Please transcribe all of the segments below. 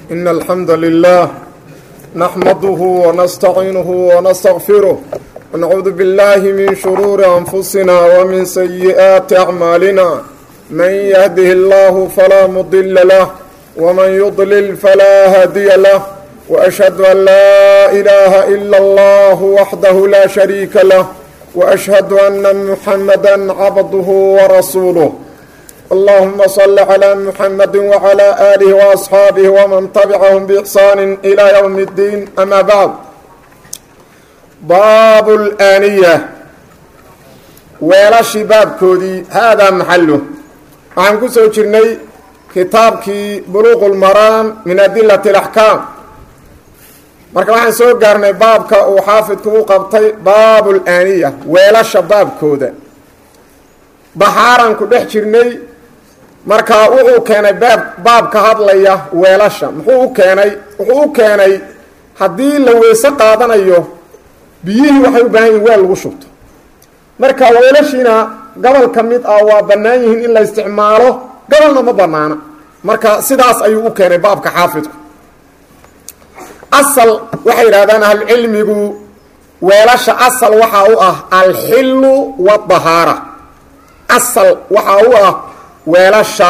إن الحمد لله نحمده ونستعينه ونستغفره ونعوذ بالله من شرور أنفسنا ومن سيئات أعمالنا من يهده الله فلا مضل له ومن يضلل فلا هادي له وأشهد أن لا إله إلا الله وحده لا شريك له وأشهد أن محمدا عبده ورسوله اللهم صل على محمد وعلى آله وأصحاabه ومن تبعهم بإحsaan إلى يوم الدين أmا bعd baab الآniية weelashii baabkoodii haadaa maxalo waxaan ku soo jirnay kitaabkii buluq الmaraam min adilaة الأحكاam marka waxaan soo gaarnay baabka uu xaafidku u qabtay baab الآniية weelasha baabkooda baxaaran ku dhex jirnay marka wuxuu keenay baab baab ka hadlaya weelasha muxuu u keenay wuxuu u keenay haddii la weyse qaadanayo biyihii waxay u baahan yihin weel lagu shubto marka weelashiina gobol ka mid ah waa bannaan yihiin in la isticmaalo gobolna ma bannaana marka sidaas ayuu u keenay baabka xaafidku asal waxay yidhahdaan ahlucilmigu weelasha asal waxaa u ah alxilu wadahaara asal waxaa u ah weelasha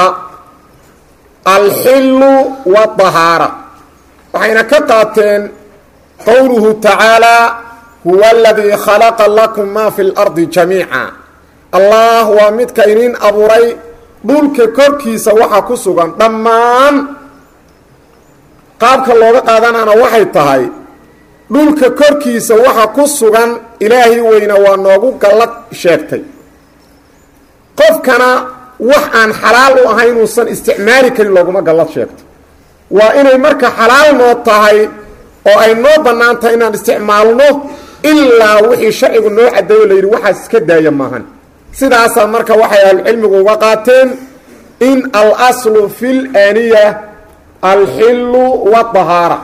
alxilu wadahaara waxayna ka qaateen qowluhu tacaalaa huwa aladii khalaqa lakum maa fi lardi jamiica allah waa midka inin abuuray dhulka korkiisa waxa ku sugan dhammaan qaabka looga qaadanaana waxay tahay dhulka korkiisa waxa ku sugan ilaahay weyna waa noogu gallad sheegtay qofkana wax aan xalaal u ahay inuusan isticmaali karin looguma gallad sheegto waa inay marka xalaal noo tahay oo ay noo bannaan tahay inaan isticmaalno ilaa wixii sharcigu noo caddeeyo la yidhi waxaas iska daaya maahan sidaasaa marka waxay ahlucilmigu uga qaateen in al aslu fi laaniya alxilu wadahaara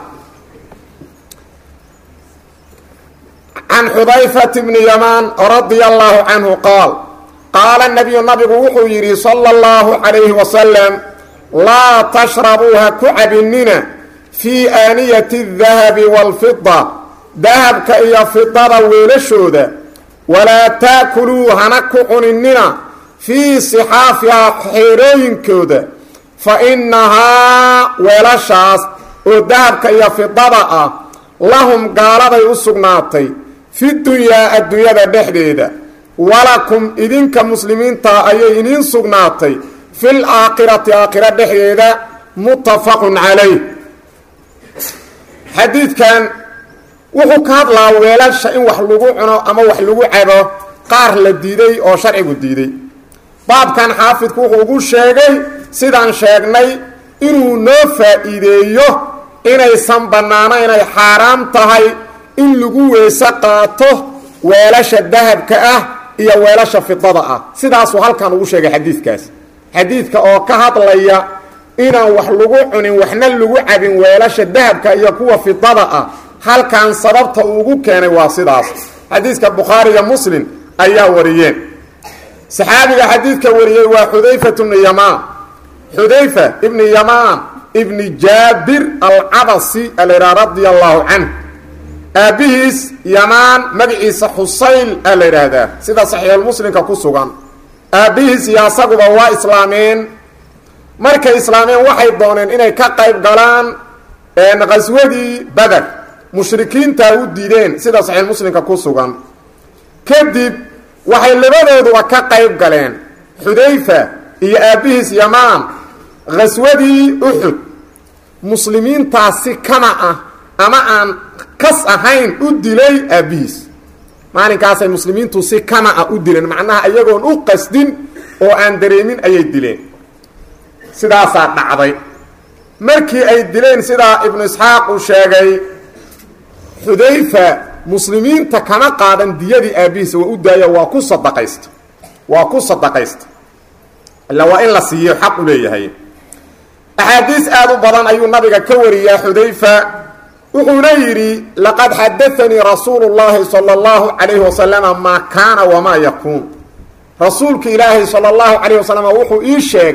can xudayfat bni yamaan radia allaahu canhu qaal qaala nabiyu nabigu wuxuu yidhi sala allahu calayhi wasalam laa tashrabuu ha ku cabinina fii aaniyati dahabi waalfida dahabka iyo fidada weelashooda walaa taakuluu hana ku cuninina fii sixaafihaa xeerooyinkooda fa innahaa weelashaas oo dahabka iyo fidada ah lahum gaaladay u sugnaatay fi dunyaa adduunyada dhexdeeda walakum idinka muslimiinta ayay idiin sugnaatay fil aakhirati aakhira dhexdeeda muttafaqun calayh xadiidkan wuxuu ka hadlaa weelasha in wax lagu cuno ama wax lagu cabo qaar la diiday oo sharcigu diiday baabkan xaafidku wuxuu ugu sheegay sidaan sheegnay inuu noo faa-iideeyo inaysan bannaano inay xaaraam tahay in lagu weyse qaato weelasha dahabka ah iyo weelasha fidada ah sidaasuu halkan ugu sheegay xadiidkaas xadiidka oo ka hadlaya inaan wax lagu cunin waxna lagu cabin weelasha dahabka iyo kuwa fidada ah halkan sababta uu ugu keenay waa sidaas xadiidka bukhaari iyo muslim ayaa wariyeen saxaabiga xadiidka wariyey waa xudayfat bni yamaan xudayfa ibni yamaan ibni jaabir alcabasi alraa radia allaahu canh aabbihiis yamaan magaciisa xusayl aa la yidhaahdaa sida saxiixulmuslimka ku sugan aabbihiis iyo asaguba waa islaameen markay islaameen waxay dooneen inay ka qayb galaan qaswadii beder mushrikiintaa u diideen sida saxiixulmuslimka ku sugan kadib waxay labadooduba ka qayb galeen xudayfa iyo aabbihiis yamaan qaswadii uxud muslimiintaasi kama ah ama aan kas ahayn u dilay aabbihiis maalinkaasay muslimiintu si kama ah u dileen macnaha iyagoon u qasdin oo aan dareemin ayay dileen sidaasaa dhacday markii ay dileen sidaa ibnu isxaaq uu sheegay xudayfa muslimiinta kama qaadan diyadii aabbihiisa waa u daaya waa ku sadaqaysta waa ku sadaqaysta illa waa in la siiyo xaq u leeyahay axaadiis aada u badan ayuu nabiga ka wariyaa xudayfa wuxuuna yidhi laqad xadaanii rasuulu llaahi sala allahu calayhi wasalama maa kaana wamaa yakuun rasuulka ilaahay sala allahu calayh wasalam wuxuu ii sheegay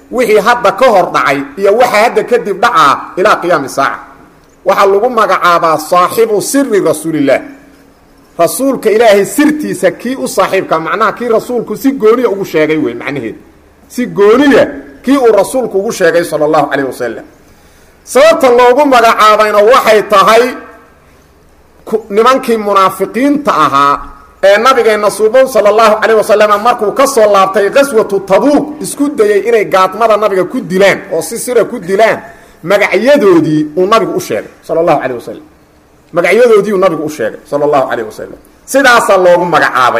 wixii hadda ka hor dhacay iyo waxa hadda kadib dhacaa ilaa qiyaami saaca waxaa lagu magacaabaa saaxibu siri rasuulillaah rasuulka ilaahay sirtiisa kii u saaxiibka macnaha kii rasuulku si gooniya ugu sheegay wey macnaheed si gooniya kii uu rasuulku ugu sheegay sala allahu calayh wasalam sababta loogu magacaabayna waxay tahay nimankii munaafiqiinta ahaa ee nabigeenna suuban sala allahu calayh wasalam markuu ka soo laabtay qaswatu tabuuq isku dayey inay gaadmada nabiga ku dilaan oo si sira ku dilaan magacyadoodii uu nabigu u sheegay sala allahu calayh wasalam magacyadoodii uu nabigu u sheegay sala allahu calayh wasalam sidaasaa loogu magacaabay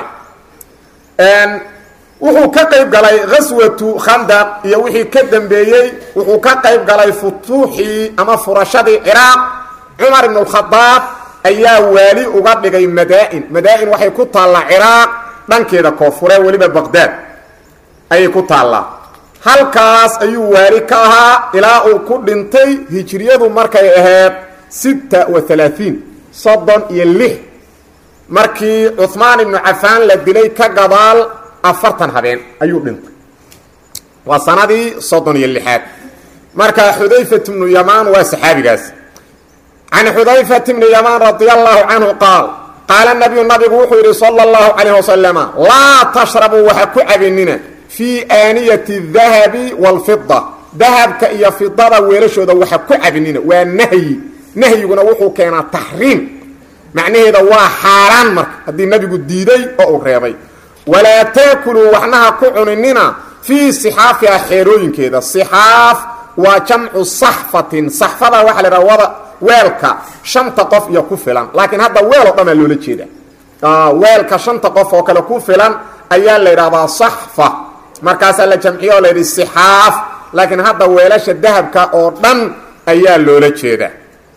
wuxuu ka qayb galay ghaswatu khandaq iyo wixii ka dambeeyey wuxuu ka qayb galay futuuxii ama furashadii ciraaq cumar ibn اkhadaab ayaa waali uga dhigay madaa-in madaa-in waxay ku taallaa ciraaq dhankeeda koonfure weliba baqdaad ayay ku taallaa halkaas ayuu waali ka ahaa ilaa uu ku dhintay hijriyadu markay ahayd sita wa halaaثiin soddon iyo lix markii cuثmaan ibnu cafaan la dilay ka gadaal afartan habeen ayuu dhintay waa sanadii soddon iyo lixaad marka xudayfat bnu yamaan waa saxaabigaas can xudayfat bni yamaan radi allahu canhu qaal qaala nabiyu nabigu wuxuu yidhi sala اllahu calayh wasalama laa tashrabuu waxa ku cabinina fii aaniyati dahabi wاlfida dahabka iyo fidada weelashooda waxa ku cabinina waa nahyi nahyiguna wuxuu keenaa taxriim macnaheeda waa xaaraan marka haddii nabigu diiday oo uu reebay walaa taakuluu waxnaha ku cuninina fii sixaafiha xeerooyinkeeda sixaaf waa jamcu saxfatin saxfada waxaa la idhaha wada weelka shanta qof iyo ku filan laakiin hadda weel oo dhanaa loola jeeda weelka shanta qof oo kale ku filan ayaa la yidhahdaa saxfa markaasaa la jamciyo oo la yidhi sixaaf laakiin hadda weelasha dahabka oo dhan ayaa loola jeeda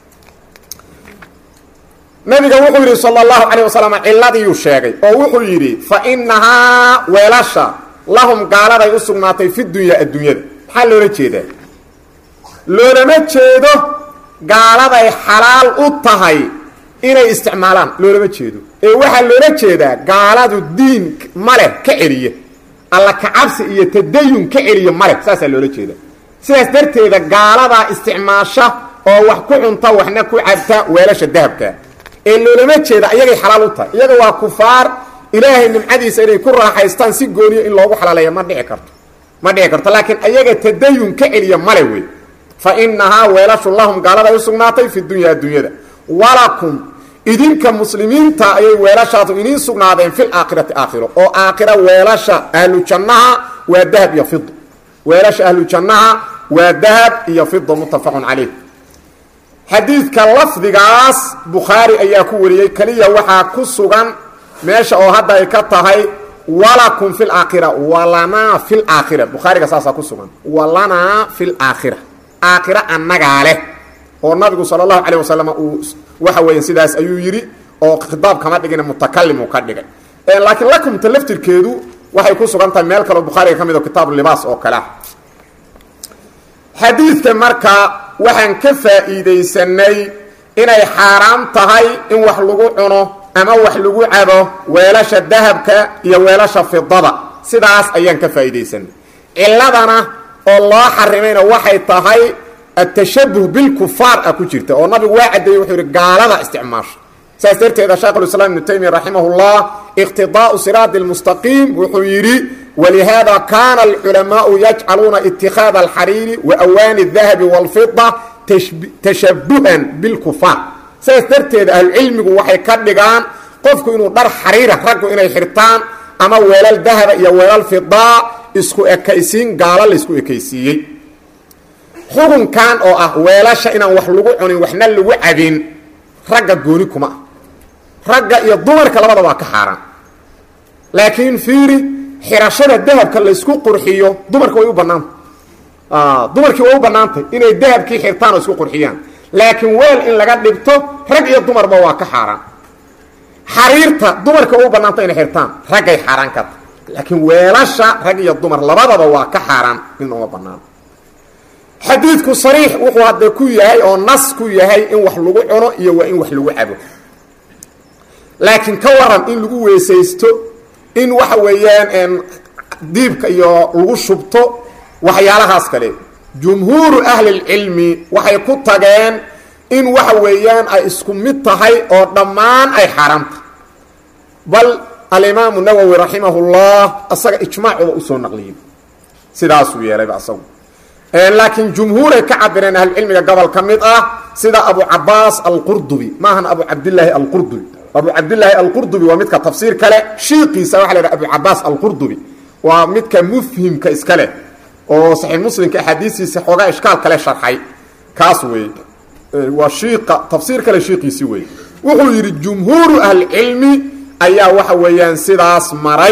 nabiga wuxuu yidhi sal اlahu calيه wasalam ciladiiyuu sheegay oo wuxuu yidhi fa inahaa weelasha lahum gaaladay u sugnaatay fi dunya adduunyada maxaa loola jeedaa loolama jeedo gaaladay xalaal u tahay inay isticmaalaan loolama jeedo ee waxaa loola jeedaa gaaladu diin maleh ka celiya alla kacabsi iyo tadayun ka celiya maleh saasaa loola jeeda sidaas darteeda gaaladaa isticmaasha oo wax ku cunta waxna ku cabta weelasha dahabka ee loolama jeeda iyagay xalaal u tahay iyaga waa kufaar ilaahay nimcadiisa inay ku raaxaystaan si gooniyo in loogu xalaaleeya ma dhici karto ma dhici karto laakiin ayaga tadayun ka celiya male wey fa inahaa weelashu lahum gaaladay u sugnaatay fi dunya adduunyada walakum idinka muslimiinta ayay weelashaadu idiin sugnaadeen fil aakhirati aakhiro oo aakhira weelasha ahlu jannaha waa dahab iyo fida weelasha ahlu jannaha waa dahab iyo fida muttafaqun calayh xadiidka lafdigaas bukhaari ayaa ku wariyey keliya waxaa ku sugan meesha oo hadda ay ka tahay walakum fi laakhira walanaa fi laakhira bukhaariga saasaa ku sugan walanaa fi laakhira aakhira annagaa leh oo nabigu sala allahu calayh wasalam uu waxa weeye sidaas ayuu yidhi oo khitaab kama dhigina mutakalim uu ka dhigay laakiin lakumta laftirkeedu waxay ku sugan tahay meel kaleo bukhaariga ka mid o kitaabu libaas oo kale ah xadiidka marka waxaan ka faa'iidaysanay inay xaaraam tahay in wax lagu cuno ama wax lagu cabo weelasha dahabka iyo weelasha fidada sidaas ayaan ka faa'iidaysanay ciladana oo loo xarimayna waxay tahay atashabuh bilkufaar ah ku jirta oo nabigu waa caddeeyey wuxuu yidhi gaalada isticmaasha saas darteeda sheekhulislaam ibnu taymiya raximahullah iqtidaau siraadi lmustaqiim wuxuu yidhi walihaada kaana alculamaau yajcaluuna itikaada alxariiri wa awaani dahabi walfida tashabuhan bilkufaar saas darteeda ahlucilmigu waxay ka dhigaan qofku inuu dhar xariira raggu inay xirtaan ama weelal dahaba iyo weelal fidaa isku ekaysiin gaalo laysku ekaysiiyey xukunkan oo ah weelasha inaan wax lagu cunin waxna lagu cabin ragga gooni kuma ah ragga iyo dumarka labada waa ka xaaraan laakiin fiiri xirashada dahabka laysku qurxiyo dumarka way u bannaantay dumarkii way u bannaantay inay dahabkii xirtaan oo isku qurxiyaan laakiin weel in laga dhigto rag iyo dumarba waa ka xaaraan xariirta dumarka way u bannaantay inay xirtaan raggay xaaraan ka tahay laakiin weelasha rag iyo dumar labadaba waa ka xaaraan in uma bannaan xadiidku sariix wuxuu hadda ku yahay oo nas ku yahay in wax lagu cuno iyo waa in wax lagu cabo laakiin ka waran in lagu weesaysto in waxa weeyaan diibka iyo lagu shubto waxyaalahaas kale jumhuuru ahlilcilmi waxay ku tageen in waxa weeyaan ay isku mid tahay oo dhammaan ay xaaraamta bal alimaamu nawowi raximahullah asaga ijmaacuba usoo naqliyey sidaasuu yeelayba asagu laakiin jumhuuray ka cabireen ahlucilmiga gobol ka mid ah sida abu cabaas alqurdubi maahan abu cabdilaahi alqurdubi abu cabdilaahi alqurdubi waa midka tafsiir kale shiiqiisa waxa la yhaha abu cabaas alqurdubi waa midka mufhimka iska leh oo saxiix muslimka axaadiistiisa xoogaa ishkaal kale sharxay kaas weeye waa shiiqa tafsiir kale shiiqiisi weeye wuxuu yidhi jumhuuru ahlicilmi ayaa waxa weeyaan sidaas maray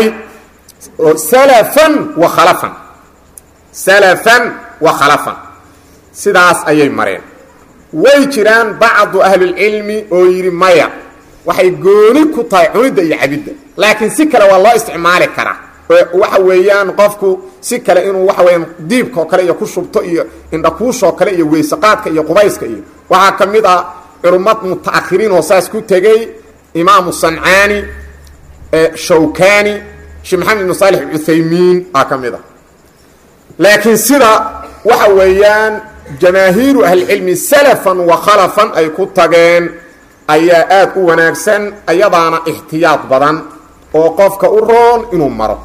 salafan wa khalafan salafan wa khalafan sidaas ayay mareen way jiraan bacdu ahlilcilmi oo yidhi maya waxay gooni ku tahay cunidda iyo cabidda laakiin si kale waa loo isticmaali karaa waxa weeyaan qofku si kale inuu waxa weyaan diibka oo kale iyo ku shubto iyo indhakuushoo kale iyo weysaqaadka iyo qubayska iyo waxaa ka mid ah culumad mutaakhiriin oo saas ku tegey imaamu sancaani shawkani sheekh maxamed ibnu saalix cuthaymiin aa ka mid ah laakiin sida waxa weeyaan jamaahiiru ahlicilmi salafan wa khalafan ay ku tageen ayaa aada u wanaagsan ayadaana ixtiyaad badan oo qofka u roon inuu maro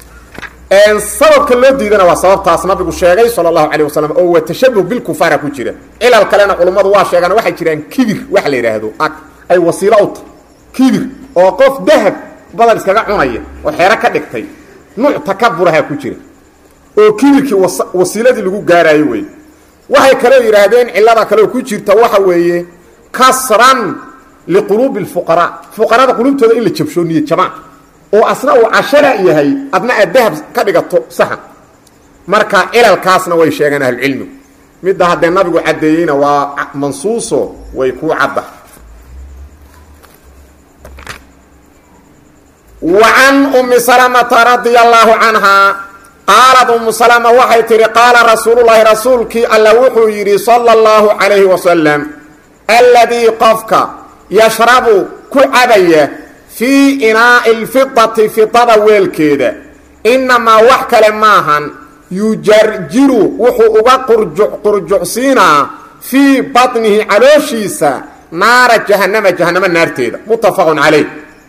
sababka loo diidana waa sababtaas nabigu sheegay sala allahu calayh wasalam oo waa tashabuh bilkufaara ku jira cilal kalena culummadu waa sheegaan waxay jiraan kibir waxa la yidhaahdo ay wasiilo u tahay kibir oo qof dahab badal iskaga cunaya oo xeero ka dhigtay nuuc takaburaha ku jira oo kibirkii wasiiladii lagu gaaraayo wey waxay kaloo yidhaahdeen cilada kaleo ku jirta waxa weeye kasran liquluubi lfuqaraa fuqarada quluubtooda in la jabsho niya jabaan oo asna uu cashara yahay adna aad dahab ka dhigato saxan marka cilalkaasna way sheegeen ahlucilmigu midda haddee nabigu caddeeyeyna waa mansuuso way ku cadda wa can ummi salamata radia allaahu canhaa qaalad ummu salama waxay tihi qaala rasuululahi rasuulkii alla wuxuu yidhi sala allahu calayhi wasalam alladii qofka yashrabu ku cabaya fii inaa'i lfidati fidada weelkeeda innamaa wax kale maahan yujarjiru wuxuu uga qurjuc qurjucsiinaa fii batnihi calooshiisa naara jahannama jahannamo naarteeda muttafaqun calayh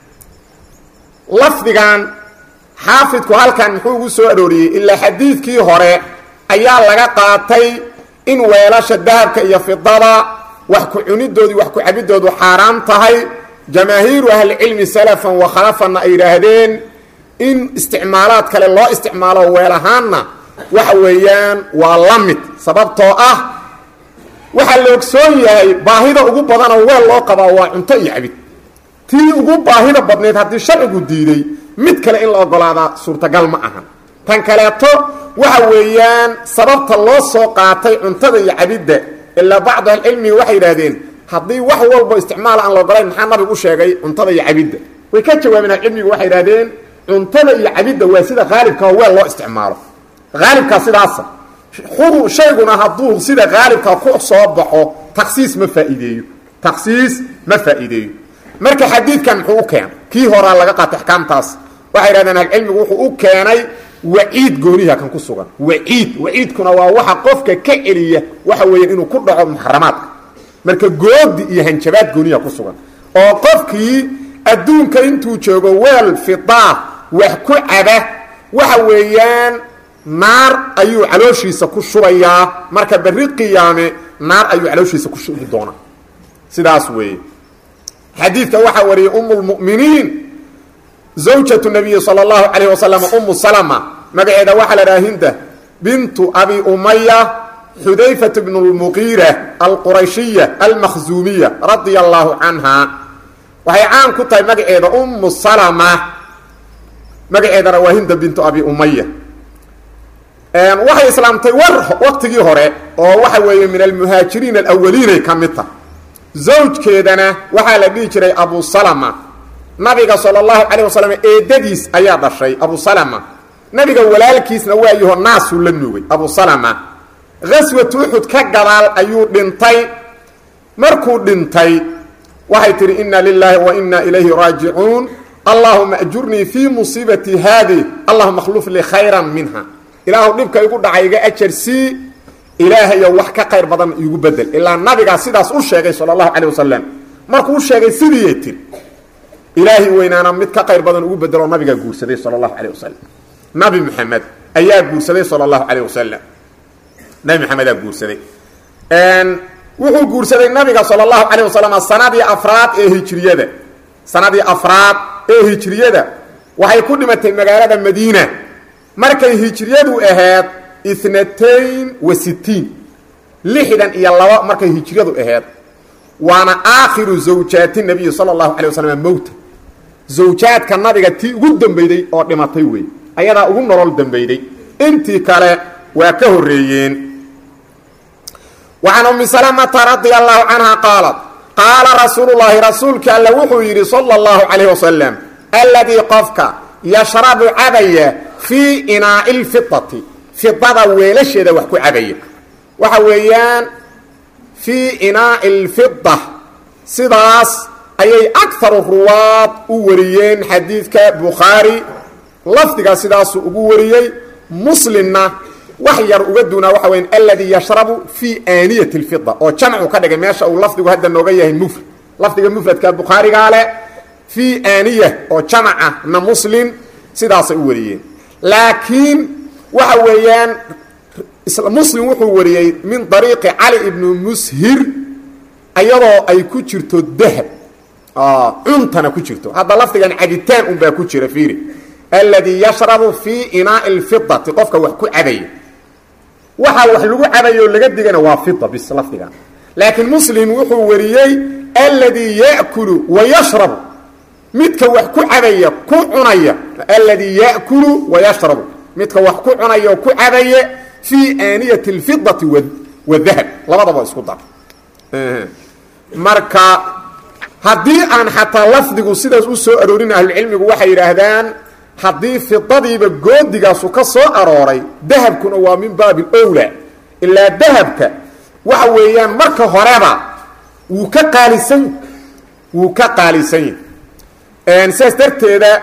lafdigan xaafidku halkan muxuu ugu soo arooriyey ilaa xadiidkii hore ayaa laga qaatay in weelasha dahabka iyo fidada wax ku cunidoodii wax ku cabidoodu xaaraam tahay jamaahiiru ahlicilmi salafan wa khalafanna ay yidhaahdeen in isticmaalaad kale loo isticmaalo weel ahaanna waxa weeyaan waa la mid sababtoo ah waxaa la ogsoon yahay baahida ugu badanoo weel loo qabaa waa cunto iyo cabid tii ugu baahida badnayd haddii sharcigu diiday mid kale in la ogolaadaa suurtagal ma ahan tan kaleeto waxa weeyaan sababta loo soo qaatay cuntada iyo cabidda ilaa bacdu ahlicilmi waxay yidhaahdeen haddii wax walbo isticmaal aan la ogolayn maxaa nabigu u sheegay cuntada iyo cabidda way ka jawaabeen ahcilmigu waxay yidhahdeen cuntada iyo cabidda waa sida haalibka oo weel loo isticmaalo haalibkaa sidaasa shayguna hadduu sida haalibka ku soo baxo taksiis ma faa'iideeyo taksiis ma faa'iideeyo marka xadiidkan muxuu u keenay kii horaa laga qaatay axkaamtaas waxay yidhahdeen ahcilmigu wuxuu u keenay waciid gooniha kan ku sugan waciid waciidkuna waa waxa qofka ka celiya waxa weeyaan inuu ku dhaco muxaramaadka marka goodi iyo hanjabaad gooniha ku sugan oo qofkii adduunka intuu joogo weel fidaa wax ku caba waxa weeyaan naar ayuu calooshiisa ku shubayaa marka berri qiyaame naar ayuu calooshiisa ku shubi doonaa sidaas weeye xadiidka waxaa wariyay umu lmu'miniin zawjatu nabiyi sala allahu calayh wasalam umu salama magaceeda waxaa la dhaha hinda bintu abi umaya xudayfat bnu lmuqiira alqurayshiya almakhzuumiya radia allaahu canha waxay caan ku tahay magaceeda umu salama magaceedana waa hinda bintu abi umaya waxay islaamtay war waqtigii hore oo waxa weeye min almuhaajiriin alawaliinay ka mid tahay zawjkeedana waxaa la dhihi jiray abu salama nabiga sala allahu calayh wasalam eedadiis ayaa dhashay abu salama nabiga walaalkiisna waa yaho naasuu la nuugay abu salama gaswatu uxud ka gadaal ayuu dhintay markuu dhintay waxay tihi inna lilaahi wa inna ilayhi raajicuun allahuma ajurnii fii musiibati haadih allahuma akhluf lii khayran minha ilaahu dhibka igu dhacay iga ajar sii ilaahayo wax ka qayr badan iigu bedel ilaa nabigaa sidaas u sheegay sala allahu calayh wasalam markuu u sheegay sidiiyay tiri ilaahay weynaana mid ka qayr badan ugu bedeloo nabigaa guursaday sala allahu calayh wasalam nabi maxamed ayaa guursaday sala allahu calayh wasalam nabi maxamedaa guursaday wuxuu guursaday nabiga sala allahu calayh wasalam sanadii afraad ee hijriyada sanadii afraad ee hijriyada waxay ku dhimatay magaalada madiina markay hijriyadu ahayd inatayn wa sitiin lixdan iyo laba markay hijriyadu ahayd waana aakhiru zawjaati nabiyi sala allahu calay wasalam mowta zawjaadka nabiga tii ugu dambeyday oo dhimatay wey ayadaa ugu nolol dambeyday intii kale waa ka horreeyeen wacan ummi salamata radia allahu canha qaalat qaala rasuulu llaahi rasuulka alla wuxuu yidhi sala allahu calayh wasalam alladii qofka yashrabu cabaya fii inaa'i lfidati fidada weelasheeda wax ku cabaya waxa weeyaan fii inaa'i lfida sidaas ayay akaru ruwaad u wariyeen xadiidka bukhaari lafdigaa sidaasuu ugu wariyey muslimna wax yar uga duunaa waxa weya alladii yashrabu fii aaniyati lfida oo jamcu ka dhigay meesha uu lafdigu hadda nooga yahay mufrad lafdiga mufradka bukhaarigaa leh fii aaniya oo jamaca na muslim sidaasay u wariyeen laakiin waxa weeyaan muslim wuxuu wariyey min dariiqi cali ibnu mushir ayadoo ay ku jirto dahab cuntana ku jirto hadda lafdigan cabitaan unbaa ku jira fiiri alladii yashrabu fii inaai lfidati qofka wax ku cabaya waxaa wax lagu cabayo laga digana waa fida bis lafdigan laakiin muslim wuxuu wariyey alladii ya'kulu wa yashrabu midka wax ku cabaya ku cunaya alladii ya'kulu wa yashrabu midka wax ku cunaya oo ku cabaya fii aaniyati alfidati wadahab labadaba isku dar marka haddii aan xataa lafdigu sidaas u soo aroorin ahlucilmigu waxay yidhaahdaan haddii fidadiiba goodigaasu ka soo arooray dahabkuna waa min baabi owla ilaa dahabka waxa weeyaan marka horeba wuu ka qaalisan wuu ka qaalisan yahy sidaas darteeda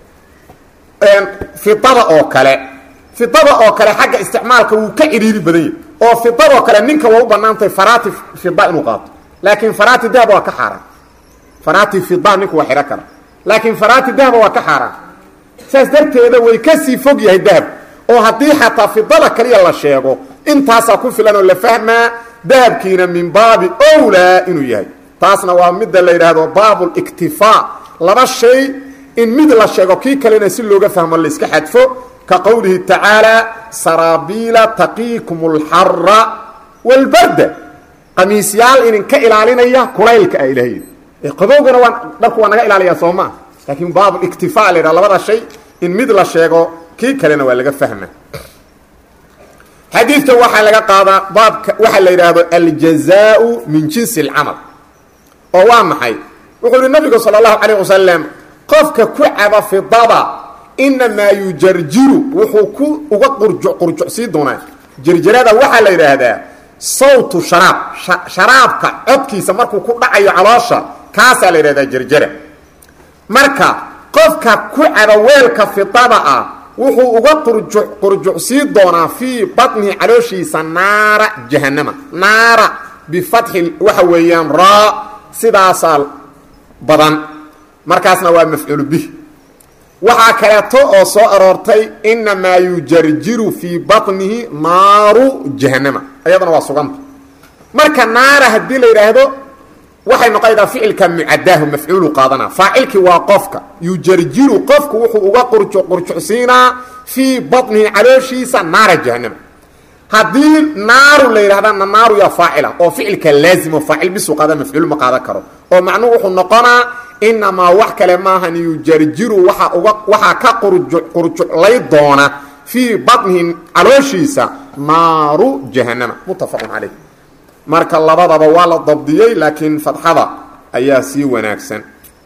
fidada oo kale fidada oo kale xagga isticmaalka wuu ka cidhiiri badan yahy oo fidadoo kale ninka waa u banaantahay farati fida inuu qaato laakiin farati dahaba waa ka xaaraan farati fida ninku waa xidho kara laakiin farati dahaba waa ka xaaraan saas darteeda way kasii fog yahay dahab oo haddii xataa fidada kaliya la sheego intaasaa ku filan oo la fahmaa dahabkiina min baabi owlaa inuu yahay taasna waa midda la yidhaahdo baabuliktifaa laba shay in mid la sheego kii kalena si looga fahmo layska xadfo ka qowlihi tacaalaa saraabiila taqiikum alxara walbarda qamiisyaal idinka ilaalinaya kulaylka a ilahay qabowgana waa dharku waa naga ilaaliyaa soo maa laakiin baabuliktifaa la yidhaha labada shay in mid la sheego kii kalena waa laga fahma xadiidka waxaa laga qaadaa baabka waxaa la yidhaahdo aljazaau min jinsi alcamal oo waa maxay wuxuu yihi nabigu sala allahu calayh wasalam qofka ku caba fidada inamaa yujarjiru wuxuu ku uga qurjuc qurjucsii doonaa jarjarada waxaa la yidhaahdaa sawtu sharaab sharaabka codkiisa markuu ku dhacayo caloosha kaasaa la yidhahdaa jarjara marka qofka ku caba weelka fidada ah wuxuu uga qurjuc qurjucsii doonaa fii batnihi calooshiisa naara jahanama naara bifatxi waxa weeyaan raa sidaasaa badan markaasna waa mafcuulu bih waxaa kaleeto oo soo aroortay inamaa yujarjiru fii batnihi naaru jahanama ayadana waa suganta marka naara haddii la yidhaahdo waxay noqonaydaa ficilka mucadaahu mafcuulu qaadana faacilkii waa qofka yujarjiru qofku wuxuu uga qurju qurjucsiinaa fii batnihi calooshiisa naara jahanama haddii naaru la yidhahdana naaru yaa faacila oo ficilka laazimo faacil bisu qaada mafcuul ma qaadan karo oo macnuhu wuxuu noqonaa inamaa wax kale maahan yujarjiru waaa uga waxaa ka qurju qurjuclay doona fii batnihi calooshiisa naaru jahanama muttafaqun calayh marka labadaba waa la dabdiyey laakiin fadxada ayaa sii wanaagsan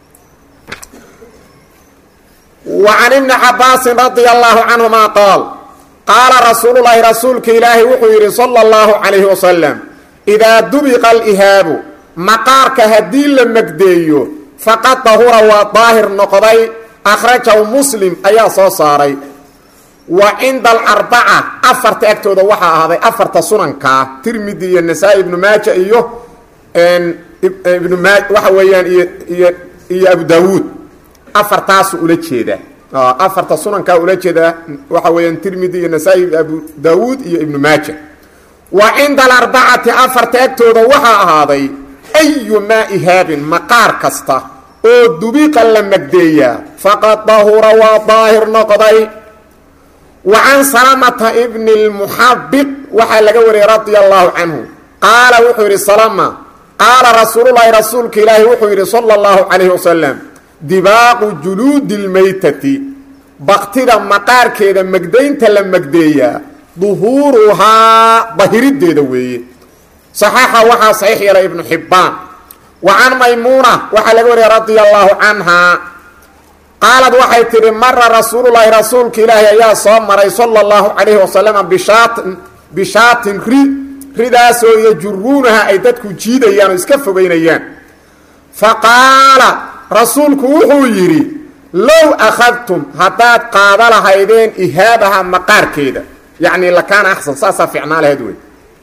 wa can ibni cabaasin radia allahu canhuma qaal qaala rasuululahi rasuulka ilaahi wuxuu yidhi sala allahu calayhi wasalam idaa dubiqa alihaabu maqaarka haddii la magdeeyo faqad dahura waa daahir noqday akhrajahu muslim ayaa soo saaray wa cinda alarbaca afarta agtooda waxaa ahaaday afarta sunankaa tirmidi iyo nasaa-i ibnu maaja iyo ibnu maa waxa weeyaan iyo iyo iyo abu daawuud afartaasu ula jeedaa afarta sunankaa ula jeedaa waxa weeyaan tirmidi iyo nasaa-i abu daawuud iyo ibnu maaja wa cinda alarbacati afarta agtooda waxaa ahaaday ayu maa ihaabin maqaar kasta oo dubiqa la magdeeyaa faqad dahura waa daahir noqday wa can salamata bni lmuxabiq waxaa laga wariyey radia allahu canhu qaala wuxuu yidhi salama qaala rasuululahi rasuulka ilaahi wuxuu yidhi sala allahu calayhi wasalam dibaaqu juluudi lmaytati baktida maqaarkeeda magdaynta la magdeeyaa duhuuruhaa dahirideeda weeye saxaaxa waxaa saxiix yeelay ibnu xibbaan wa can maymuuna waxaa laga wariyay radia allaahu canhaa qaalad waxay tidhi mara rasuululaahi rasuulka ilaahi ayaa soo maray sala allahu calayhi wasalama bishaatin bishaatin ri ridaasoo yajuruunaha ay dadku jiidayaan oo iska fogeynayaan fa qaala rasuulku wuxuu yidhi low akhadtum haddaad qaada lahaydeen ihaabaha maqaarkeeda yacni lakaana axsan saasaa ficnaa lahayd wey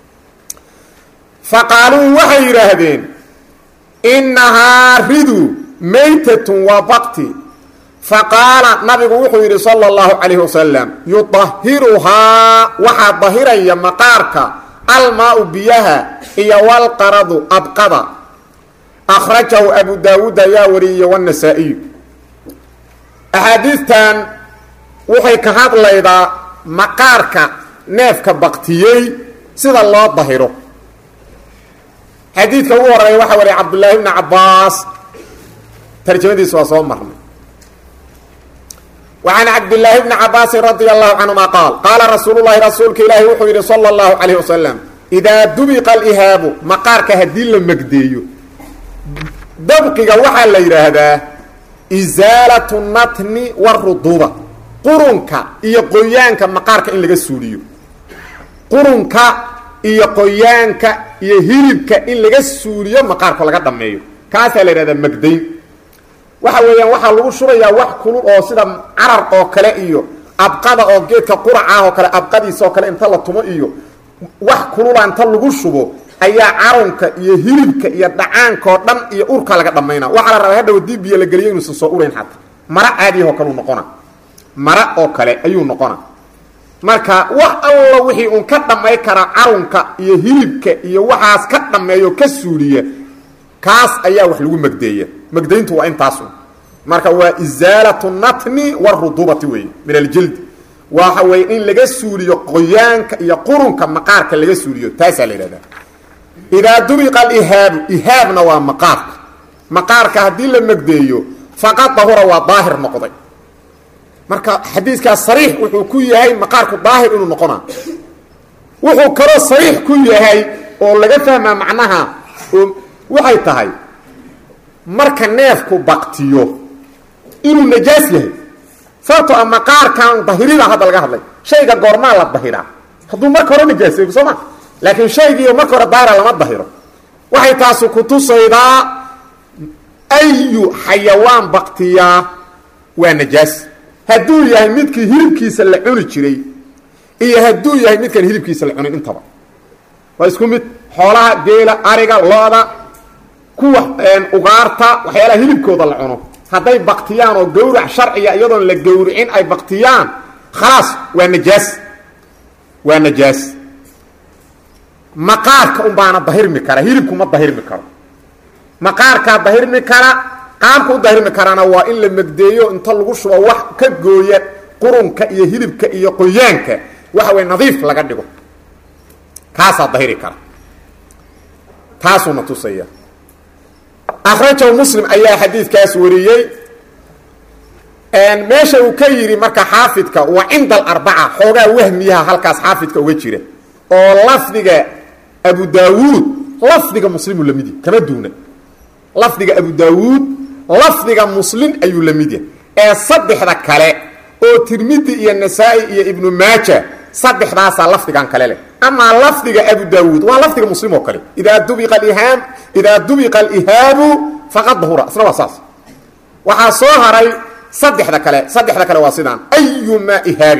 fa qaaluu waxay yidhaahdeen innahaa ridu maytatun waa bakti fa qaala nabigu wuxuu yidhi sala allahu calayhi wasalam yudahiruhaa waxaa dahiraya maqaarka almaau biyaha iyo walqaradu abqada akhrajahu abu daawuud ayaa wariyey wanasaa-iyu axaadiistan waxay ka hadlaydaa maqaarka neefka baktiyey sida loo dahiro xadiidka ugu horeeya waxaa wariya cabdullaahi bni cabbaas tarjamadiisa waa soo marnay wa can cabdillaahi bni cabaasin radia allahu canhuma qaal qaala rasuulu llahi rasuulka ilaahi wuxuu yidhi sala allahu calayh wasalam idaa dubiqa alihaabu maqaarka haddii la megdeeyo dabqiga waxaa la yidhaahdaa isaalatu natni waruduba qurunka iyo qoyaanka maqaarka in laga suuliyo qurunka iyo qoyaanka iyo hilibka in laga suuliyo maqaarka laga dhameeyo kaasaa la yidhahdaa magdayn waxa weeyaan waxaa lagu shubayaa wax kulul oo sida carar oo kale iyo abqada oo geedka quracaah oo kale abqadiisa oo kale inta la tumo iyo wax kulula inta lagu shubo ayaa carunka iyo hilibka iyo dhacaanka oo dhan iyo urka laga dhammayna waxaa la rabaa hadhow dii biyo la geliyo inuusan soo urayn xataa mara caadiyahoo kaleu noqona mara oo kale ayuu noqona marka wax allo wixii uun ka dhammay kara carunka iyo hilibka iyo waxaas ka dhammeeyo ka suuliya kaas ayaa wax lagu magdeeya magdayntu waa intaasu marka waa isaalatu natni warudubati wey min aljildi waxa weye in laga suuliyo qoyaanka iyo qurunka maqaarka laga suuliyo taasaa la yidhahdaa idaa dubiqa alihaabu ihaabna waa maqaarka maqaarka haddii la magdeeyo faqad dahura waa daahir noqday marka xadiidkaas sariix wuxuu ku yahay maqaarku daahir inuu noqona wuxuu kaloo sariix ku yahay oo laga fahmaa macnaha oo waxay tahay marka neefku baktiyo inuu najaas yahay sababtoo a maqaarkan dahirida hadda laga hadlay shayga goormaa la dahiraa hadduu marka hore najaasoy soo ma laakiin shaygiiyo marka hore daahira lama dahiro waxay taasu kutusaydaa ayu xayawaan baktiyaa waa najaas hadduu yahay midkii hilibkiisa la cuni jiray iyo hadduu yahay midkaan hilibkiisa la cunin intaba waa isku mid xoolaha geela ariga looda kuwa ugaarta waxyaalaha hilibkooda la cuno hadday baktiyaan oo gawrac sharciga iyadoon la gawricin ay baktiyaan khalaas waa najaas waa najaas maqaarka un baana dahirmi kara hilibku ma dahirmi karo maqaarkaa dahirmi kara qaabka u dahirmi karana waa in la megdeeyo inta lagu shubo wax ka gooya qurunka iyo hilibka iyo qoyaanka waxa way nadiif laga dhigo kaasaa dahiri kara taasuuna tusaya akhrajahu muslim ayaa xadiidkaas wariyey meesha uu ka yidhi marka xaafidka waa cinda alarbaca xoogaa wahmiyaha halkaas xaafidka uga jira oo lafdiga abu daawuud lafdiga muslimu la mid yahy kama duuna lafdiga abu daawuud lafdiga muslim ayuu la mid yahay ee saddexda kale oo tirmidi iyo nasaa-i iyo ibnu maaja saddexdaasaa lafdigan kale leh amaa lafdiga abu daawuud waa lafdiga muslim oo kale idaa dubiqa ihaam idaa dubiqa alihaabu faqad dahura isna waa saas waxaa soo haray saddexda kale saddexda kale waa sidaan ayumaa ihaabin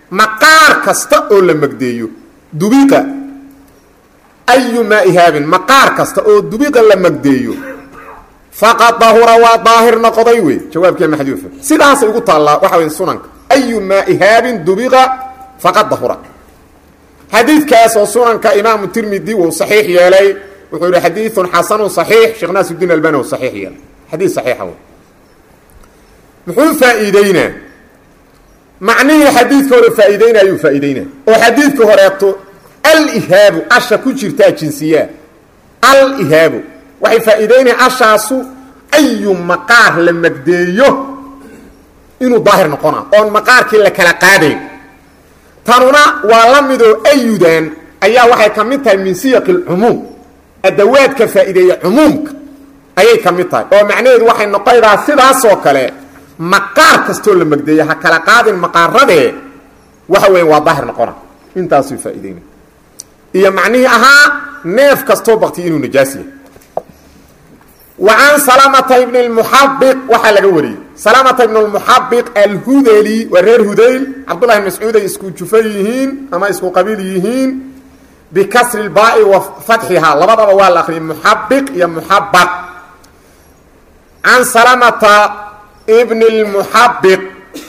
maqaar kasta oo la magdeeyo dubiqa ayumaa ihaabin maqaar kasta oo dubiqa la magdeeyo faqad dahura waa daahir noqday wey jawaabkiia maxduufa sidaasay ugu taallaa waxa wey sunanka ayumaa ihaabin dubiqa faqad dahura xadiidkaas oo sunanka imaamu tirmidi wuu saxiix yeelay wuxuu yihi xadiiun xasanun صaxiix sheekh naasuddiin albani u saxiix yeelay xadiid saxiixa w muxuu faa'iideynaa macnihii xadiidka hore faa'iideynaa ayuu faa'iideynaa oo xadiidka horeeto alihaabu asha ku jirtaa jinsiyaa alihaabu waxay faa'iideynaya ashaasu ayu maqaar la magdeeyo inuu daahir noqona oon maqaarkii la kala qaadayn tanuna waa la midoo ayudan ayaa waxay ka mid tahay min siyaqi اlcumuum adawaadka faa'iideeya cumuumka ayay ka mid tahay oo macnaheedu waxay noqonaydaa sidaasoo kale maqaar kastoo la magdeeya ha kala qaadin maqaaradee waxa weya waa daahir noqona intaasuu faa'iideynay iyo macnihii ahaa neef kastoo baktiya inuu najaas yahay wa can salamata ibni اlmuxabiq waxaa laga wariyey salamata ibn اlmuxabiq alhudeli waa reer hudayl cabdullahi mascuud ay isku jufa yihiin ama isku qabiil yihiin bikasri اlbaai wa fatxihaa labadaba waa la akriyay muxabiq iyo muxabaq can salamata ibn اlmuxabiq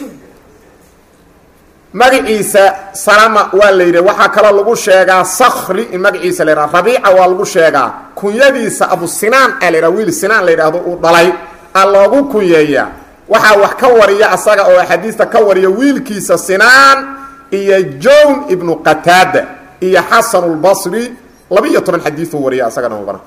magaciisa salama waa la yidhi waxaa kaloo lagu sheegaa sakri in magaciisa la yidhaha rabiica waa lagu sheegaa kunyadiisa abu sinaan aa la yidhaha wiil sinaan la yidhaahdo uu dhalay aa loogu kunyeeyaa waxaa wax ka wariya asaga oo axaadiista ka wariya wiilkiisa sinaan iyo jown ibnu qataada iyo xasan اlbasri laba-iyo toban xadiiuu wariya asagana mubana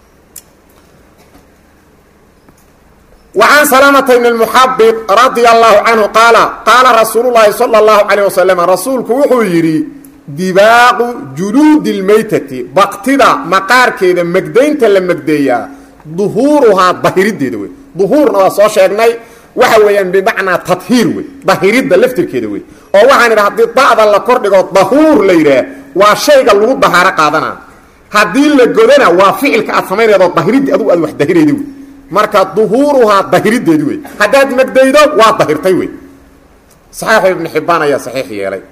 وعن سلامة بن المحبق رضي الله عنه قال قال رsuuل اللhi صلى الله عليه وسلم رasuulku wuxuu yidhi dibaaqu جuluudi الmaytati baktida maqaarkeeda megdaynta la megdeeyaa ظuhuuruhaa dahirideeda wey ظuhuurna waa soo sheegnay waxa weeyaan bmacnaa tahiir wey dahiridda laftirkeeda wey oo waxaan idha hadii da'da la kordhigo dahuur la yidhaah waa shayga lagu dahaaro qaadana haddii la godana waa ficilka aad samaynaydo dahiriddi adugu aad wax dahirayda wey marka duhuuruhaa dahirideedi wey haddaad megdaydo waa dahirtay wey saxiix ibnu xibbaan ayaa saxiix yeelay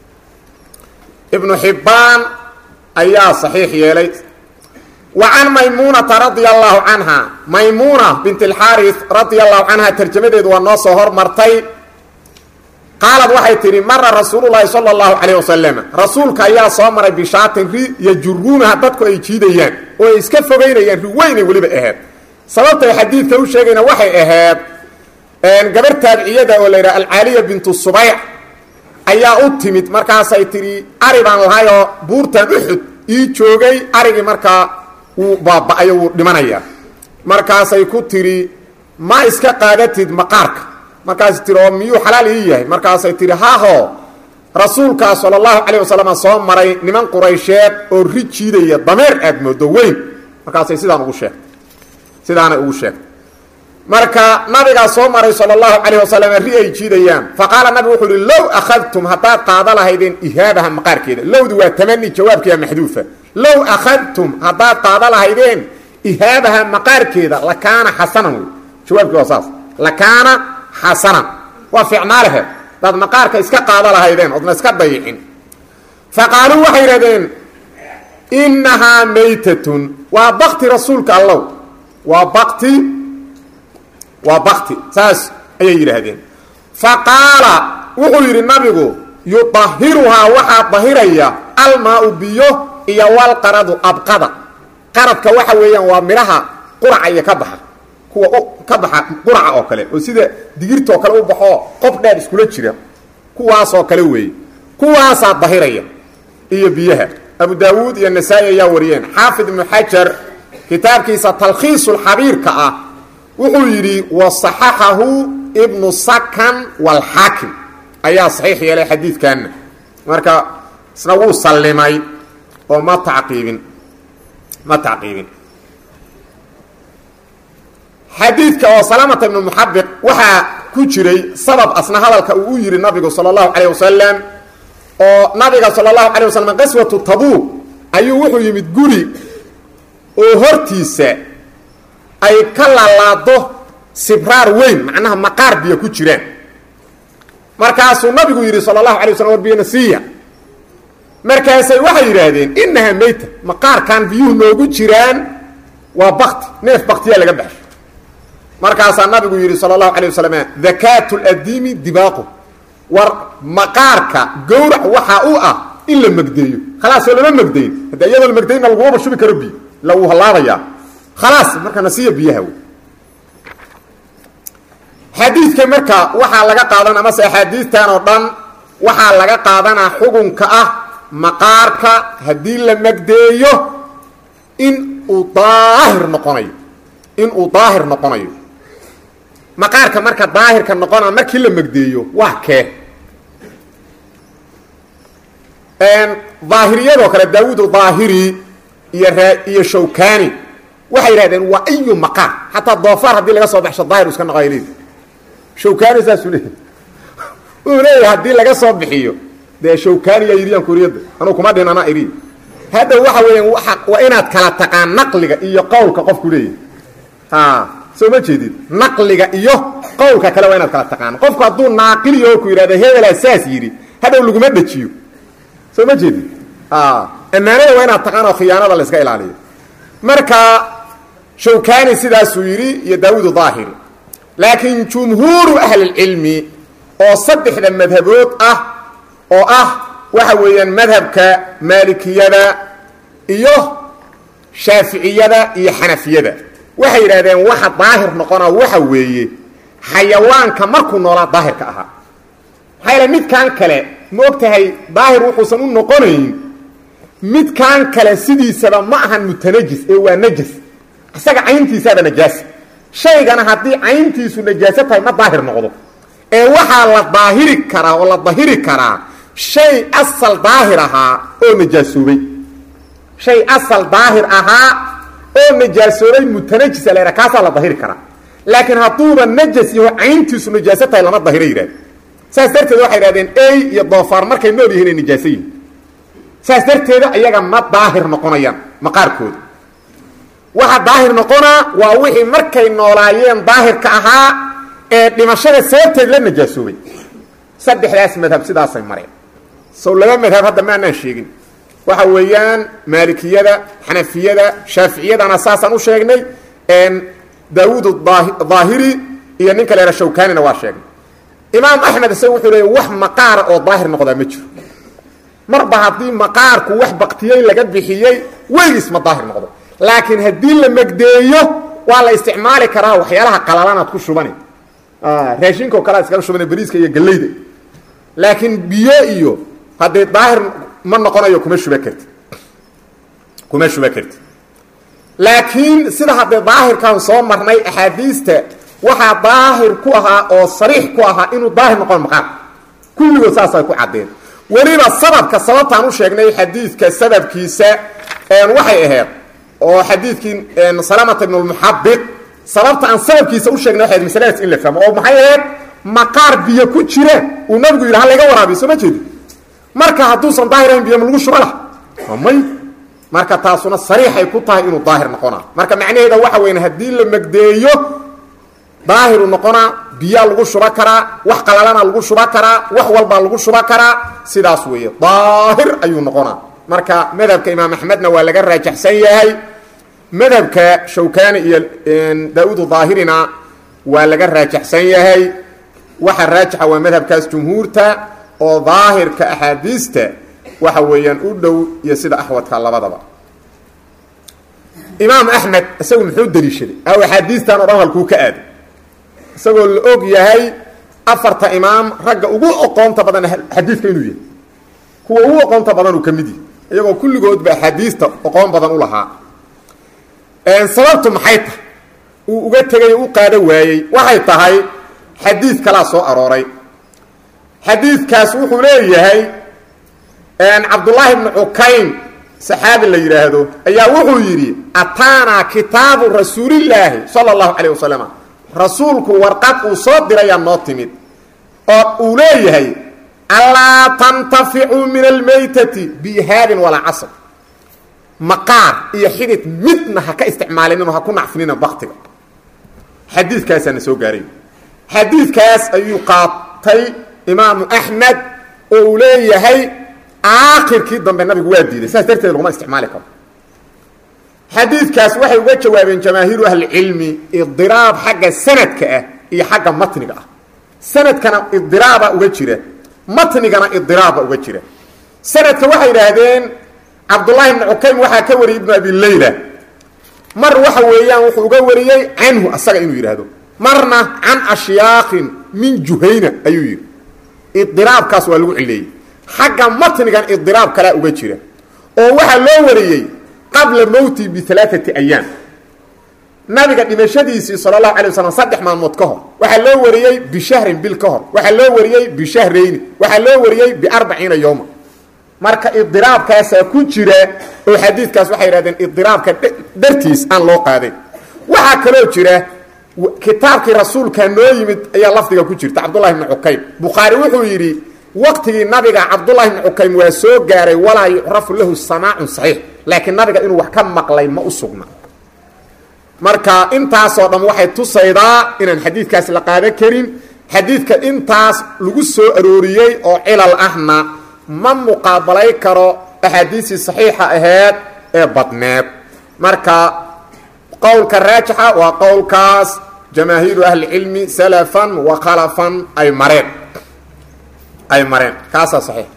ibnu xibbaan ayaa saxiix yeelay wa can maymuunata radia allahu canha maymuuna bint alxaaris radia allahu canha tarjamadeedu waa noo soo hormartay qaalad waxay tidhi mara rasuululahi sala allahu calayh wasalam rasuulka ayaa soo maray bishaatin ri yajuruunaha dadku ay jiidayaan oo ay iska fogaynayaan ri weynay weliba aheed sababtay xadiidka u sheegayna waxay ahayd gabar taabiciyada oo la yidhaha alcaaliya bintu subayc ayaa u timid markaasay tidhi ari baan lahayoo buurtan uxud ii joogay arigii markaa wuu baaba-ayo wuu dhimanayaa markaasay ku tidhi ma iska qaadatid maqaarka markaasay tihi oo miyuu xalaal ii yahay markaasay tidhi haho rasuulkaa sala allahu calayh wasalam soo maray niman quraysheed oo ri jiidaya dameer aad moodo weyn markaasay sidaan ugu sheegtay sidaanay ugu sheegtay marka nabigaa soo maray sala allahu calayh wasalam ri ay jiidayaan fa qaala nabigu wuxuu uhi low akhadtum haddaad qaada lahaydeen ihaabaha maqaarkeeda lowdu waa tamani jawaabkiia maxduufa low akhadtum haddaad qaada lahaydeen ihaabaha maqaarkeeda lakaana xasanan wey jawaabkii waa saas lakaana xasanan waa fiicnaalehe hadaad maqaarka iska qaada lahaydeen oodna iska dayicin fa qaaluu waxay yidhahdeen innahaa maytatun waa bakti rasuulka allow waa bakti waa bakti saas ayay yidhaahdeen fa qaala wuxuu yidhi nabigu yudahiruhaa waxaa dahiraya almaa-u biyo iyo walqaradu abqada qaradka waxa weeyaan waa midhaha quraca iyo ka baxa kuwa ka baxa quraca oo kale oo sida digirta oo kale u baxoo qof dheer iskula jira kuwaasoo kale weeye kuwaasaa dahiraya iyo biyaha abu daawuud iyo nasaa-i ayaa wariyeen xaafid ibnu xajar kitaabkiisa talkhiisulxabiirka ah wuxuu yidhi wasaxaxahu ibnu sakan walxaakim ayaa saxiix yeelay xadiidkanna marka isna wuu sallimay oo ma tacqiibin ma tacqiibin xadiidka oo salaamata ibnu muxabiq waxaa ku jiray sabab asna hadalka uu u yidhi nabigu sala allahu calayh wasalam oo nabiga sala allahu calay wasalam qaswatu tabuuq ayuu wuxuu yimid guri oo hortiisa ay ka laalaado sibraar weyn macnaha maqaar biyo ku jiraan markaasuu nabigu yidhi sala allahu alay waslam war biyana siiya markaasay waxay yidhaahdeen inahaa meyta maqaarkan biyuhu noogu jiraan waa bakti neef baktiyaa laga baxsho markaasaa nabigu yidhi sala allahu alay wasalam dakaatu ladiimi dibaaqu war maqaarka gowrac waxaa u ah in la megdeeyo khalaasoo lama megdayn hadda iyadoo la megdaynna lagumaba shubi karo biyo ila wuu hallaabayaa khalaas marka nasiya biyaha wey xadiidka marka waxaa laga qaadana amase axaadiistan oo dhan waxaa laga qaadanaa xukunka ah maqaarka haddii la megdeeyo in uu daahir noqonayo in uu daahir noqonayo maqaarka marka daahirka noqona markii la megdeeyo waa kee daahiriyadoo kale daawuud daahiri iyo iyo shawkani waxay yidhahdeen waa ayu maqaar xataa doofaar haddii laga soo baxsho daahir iska noqoy leedi shawkani saasuu leeyahy uu leeyahay haddii laga soo bixiyo dee shawkaniyaa yidhiyaan kuriyadda anuu kuma dhin anaa iri hadda waxa weeyaan waa inaad kala taqaan naqliga iyo qowlka qofku leeyahay soo ma jeedid naqliga iyo qowlka kale waa inaad kala taqaan qofku hadduu naaqiliyo ku yidhahda hebelaa saas yidhi hadhow laguma dhejiyo soo ma jeedid ammaanada waa inaad taqaan oo khiyaanada la iska ilaaliyo marka shawkani sidaasuu yidhi iyo daawuud daahiri laakiin jumhuuru ahlilcilmi oo saddexda madhabood ah oo ah waxa weeyaan madhabka maalikiyada iyo shaaficiyada iyo xanafiyada waxay yidhahdeen waxa daahir noqona waxa weeye xayawaanka markuu noolaa daahirka ahaa maxaa yaele midkan kale ma og tahay daahir wuxuusan u noqonayn midkan kale sidiisaba ma ahan mutanajis ee waa najas isaga cayntiisaaba najaasa shaygana haddii cayntiisu najaaso tahay ma daahir noqdo ee waxaa la daahiri karaa oo la dahiri karaa shay asal daahir ahaa oo najaasoobay shay asal daahir ahaa oo najaasoobay mutanajisa la yidhaha kaasaa la dahiri karaa laakiin hadduuba najas yaho cayntiisu najaaso tahay lama dahiro yidhahde saas darteed waxay idhahdeen ey iyo doofaar markay nool yihiin ay najaaso yihin saas darteeda iyaga ma daahir noqonayaan maqaarkooda waxa daahir noqonaa waa wixii markay noolaayeen daahirka ahaa ee dhimashada sababteed la najaasoobay saddexdaas madhab sidaasay mareen sow laba madhab hadda maanaan sheegin waxa weeyaan maalikiyada xanafiyada shaaficiyadana saasaan u sheegnay daawuud daahiri iyo ninka leera shawkanina waa sheegnay imaam axmed isaga wuxuu leeya wax maqaara oo daahir noqdaa ma jiro marba haddii maqaarku wax baktiyey laga bixiyey weligiis ma daahir noqdo laakiin haddii la megdeeyo waa la isticmaali karaa waxyaalaha qalalanaad ku shubani raashinko kale ad iskaga shubana bariiska iyo gallayda laakiin biyo iyo haddee daahir ma noqonayo kuma shuba karti kuma shuba karti laakiin sida haddee daahirkan soo marnay axaadiista waxaa daahir ku ahaa oo sariix ku ahaa inuu daahir noqon maqaarka kulligood saasay ku caddeen weliba sababka sababtaan u sheegnay xadiidka sababkiisa waxay ahayd oo xadiidkii salamata ibn lmuxabid sababta aan sababkiisa u sheegnay waxay masaladaas in la fahmo oo maxay ahayd maqaar biyo ku jira uu nabigu yidhi halayga waraabiyo soo ma jeedi marka hadduusan daahir ahayn biyo ma lagu shuba lah may marka taasuna sariixay ku tahay inuu daahir noqonaa marka macnaheeda waxa weyn haddii la megdeeyo daahiru noqonaa biyaa lagu shuba karaa wax qalalana lagu shuba karaa wax walbaa lagu shuba karaa sidaas weeye daahir ayuu noqonaa marka madhabka imaam axmedna waa laga raajaxsan yahay madhabka shawkani iyo daa-uud daahirina waa laga raajaxsan yahay waxa raajixa waa madhabkaas jumhuurta oo daahirka axaadiista waxa weeyaan u dhow iyo sida axwadka labadaba imaam axmed isagu muxuu daliishaday aw axaadiistan o dhan halkuu ka aaday isagoo la og yahay afarta imaam ragga ugu oqoonta badan xadiidka inuu yahay kuwa ugu oqoonta badan uu ka mid yahay iyagoo kulligoodba axaadiista oqoon badan u lahaa sababtu maxay tahay uu uga tegay u qaado waayey waxay tahay xadiid kalaa soo arooray xadiidkaas wuxuu leeyahay cabdullaahi bnu cukayn saxaabi la yidhaahdo ayaa wuxuu yidhi ataanaa kitaabu rasuulillaahi sala allahu calayh wasalam rasuulku warqad uu soo dirayaa noo timid oo uu leeyahay alaa tantaficuu min almaytati biihaabin walaa casr maqaar iyo xidid midna ha ka isticmaalinino ha ku nacfinina baktiga xadiidkaasaana soo gaaray xadiidkaas ayuu qaatay imaamu axmed oo uu leeyahay aakhirkii dambe nabigu waa diiday saas darteed laguma isticmaali karo xadiidkaas waxay uga jawaabeen jamaahiiru ahlicilmi idiraab xagga sanadka ah iyo xagga matniga ah sanadkana idiraaba uga jira matnigana idiraaba uga jira sanadka waxay idhaahdeen cabdullaahi ibni cukaym waxaa ka wariyay ibnu abi leyla mar waxa weeyaan wuxuu uga wariyey canhu asaga inuu yidhaahdo marna can ashyaakin min juhayna ayuu yidhi idiraabkaas waa lagu cileeyey xagga matnigan idiraab kalea uga jira oo waxaa loo wariyey qabla mowti bialaaati ayaam nabiga dhimashadiisii sala allahu alay wasalam saddex maalmood ka hor waxaa loo wariyey bishahrin bil ka hor waxaa loo wariyey bishahrayni waxaa loo wariyey biarbaciina yowma marka idiraabkaasaa ku jira oo xadiidkaas waxay yidhahdeen idiraabka dartiis aan loo qaadayn waxaa kaloo jira kitaabkii rasuulka noo yimid ayaa lafdiga ku jirta cabdullahi bni cukaym bukhaari wuxuu yidhi waqtigii nabiga cabdullahi bni cukaym waa soo gaaray walaa yucrafu lahu samaacun saxiix laakiin nabiga inuu wax ka maqlay ma u sugna marka intaasoo dhan waxay tusaydaa inaan xadiidkaas la qaadan karin xadiidka intaas lagu soo arooriyey oo cilal ahna ma muqaabalay karo axaadiistii saxiixa aheed ee badneed marka qowlka raajixa waa qowlkaas jamaahiiru ahlicilmi salafan wa khalafan ay mareen ay mareen kaasaa saxiix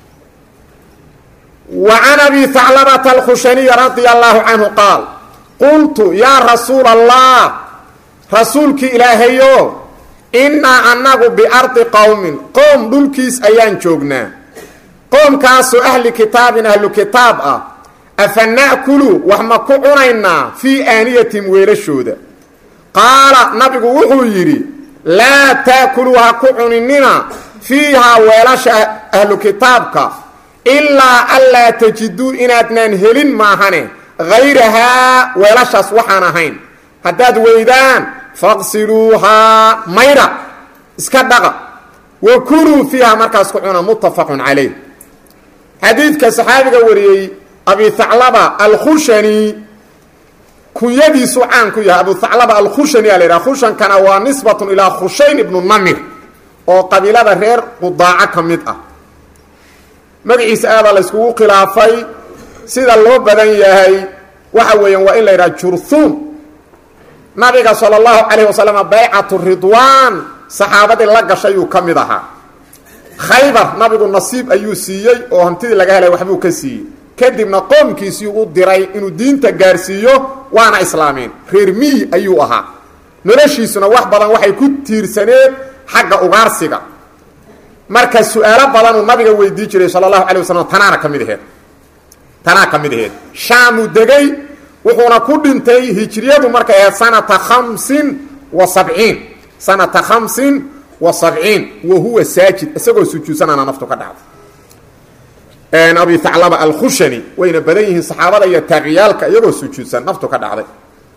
wa can abi haclabata alkhushaniy radia allahu canhu qaal qultu yaa rasuula allah rasuulkii ilaahayo innaa annagu biardi qowmin qoom dhulkiis ayaan joognaa qoomkaasoo ahli kitaabin ahlu kitaab ah afa na'kulu wax ma ku cunaynaa fii aaniyatihim weelashooda qaala nabigu wuxuu yidhi laa ta'kuluu ha ku cuninina fiihaa weelasha ahlu kitaabka ilaa anlaa tajiduu inaadnaan helin maahane hayrahaa weelashaas waxaan ahayn haddaad weydaan faqsiluuhaa mayra iska dhaqa wa kuluu fiihaa markaas ku cuna muttafaqun calayh xadiidka saxaabiga wariyey abi haclaba alkhushani kunyadiisu caan ku yahay abu haclaba alkhushani aa la yidhaha khushankana waa nisbatun ilaa khushayn ibnu namir oo qabiilada reer qudaaco ka mid ah magaciisa aadaa la yskugu khilaafay sida loo badan yahay waxa weeyaan waa in la yidhaha jurhuum nabiga sala allahu calayh wasalam baycatu ridwaan saxaabadii la gashayuu ka mid ahaa khaybar nabigu nasiib ayuu siiyey oo hantidii laga helay waxbuu ka siiyey kadibna qoomkiisii u diray inuu diinta gaarsiiyo waana islaameen reer miyi ayuu ahaa noloshiisuna wax badan waxay ku tiirsaneed xagga ugaarsiga marka su-aalo badanuu nabiga weydii jiray sala allahu calay wasalam tanaana ka mid aheed tanaa ka mid aheed shaamuu degay wuxuuna ku dhintay hijriyadu markay ahayd sanata khamsin wa sabciin sanata khamsin wa sabciin wa huwa saajid isagoo sujuudsanaana naftu ka dhacday abi haclaba alkhushani wayna badan yihiin saxaabada iyo taaqiyaalka iyagoo sujuudsan naftu ka dhacday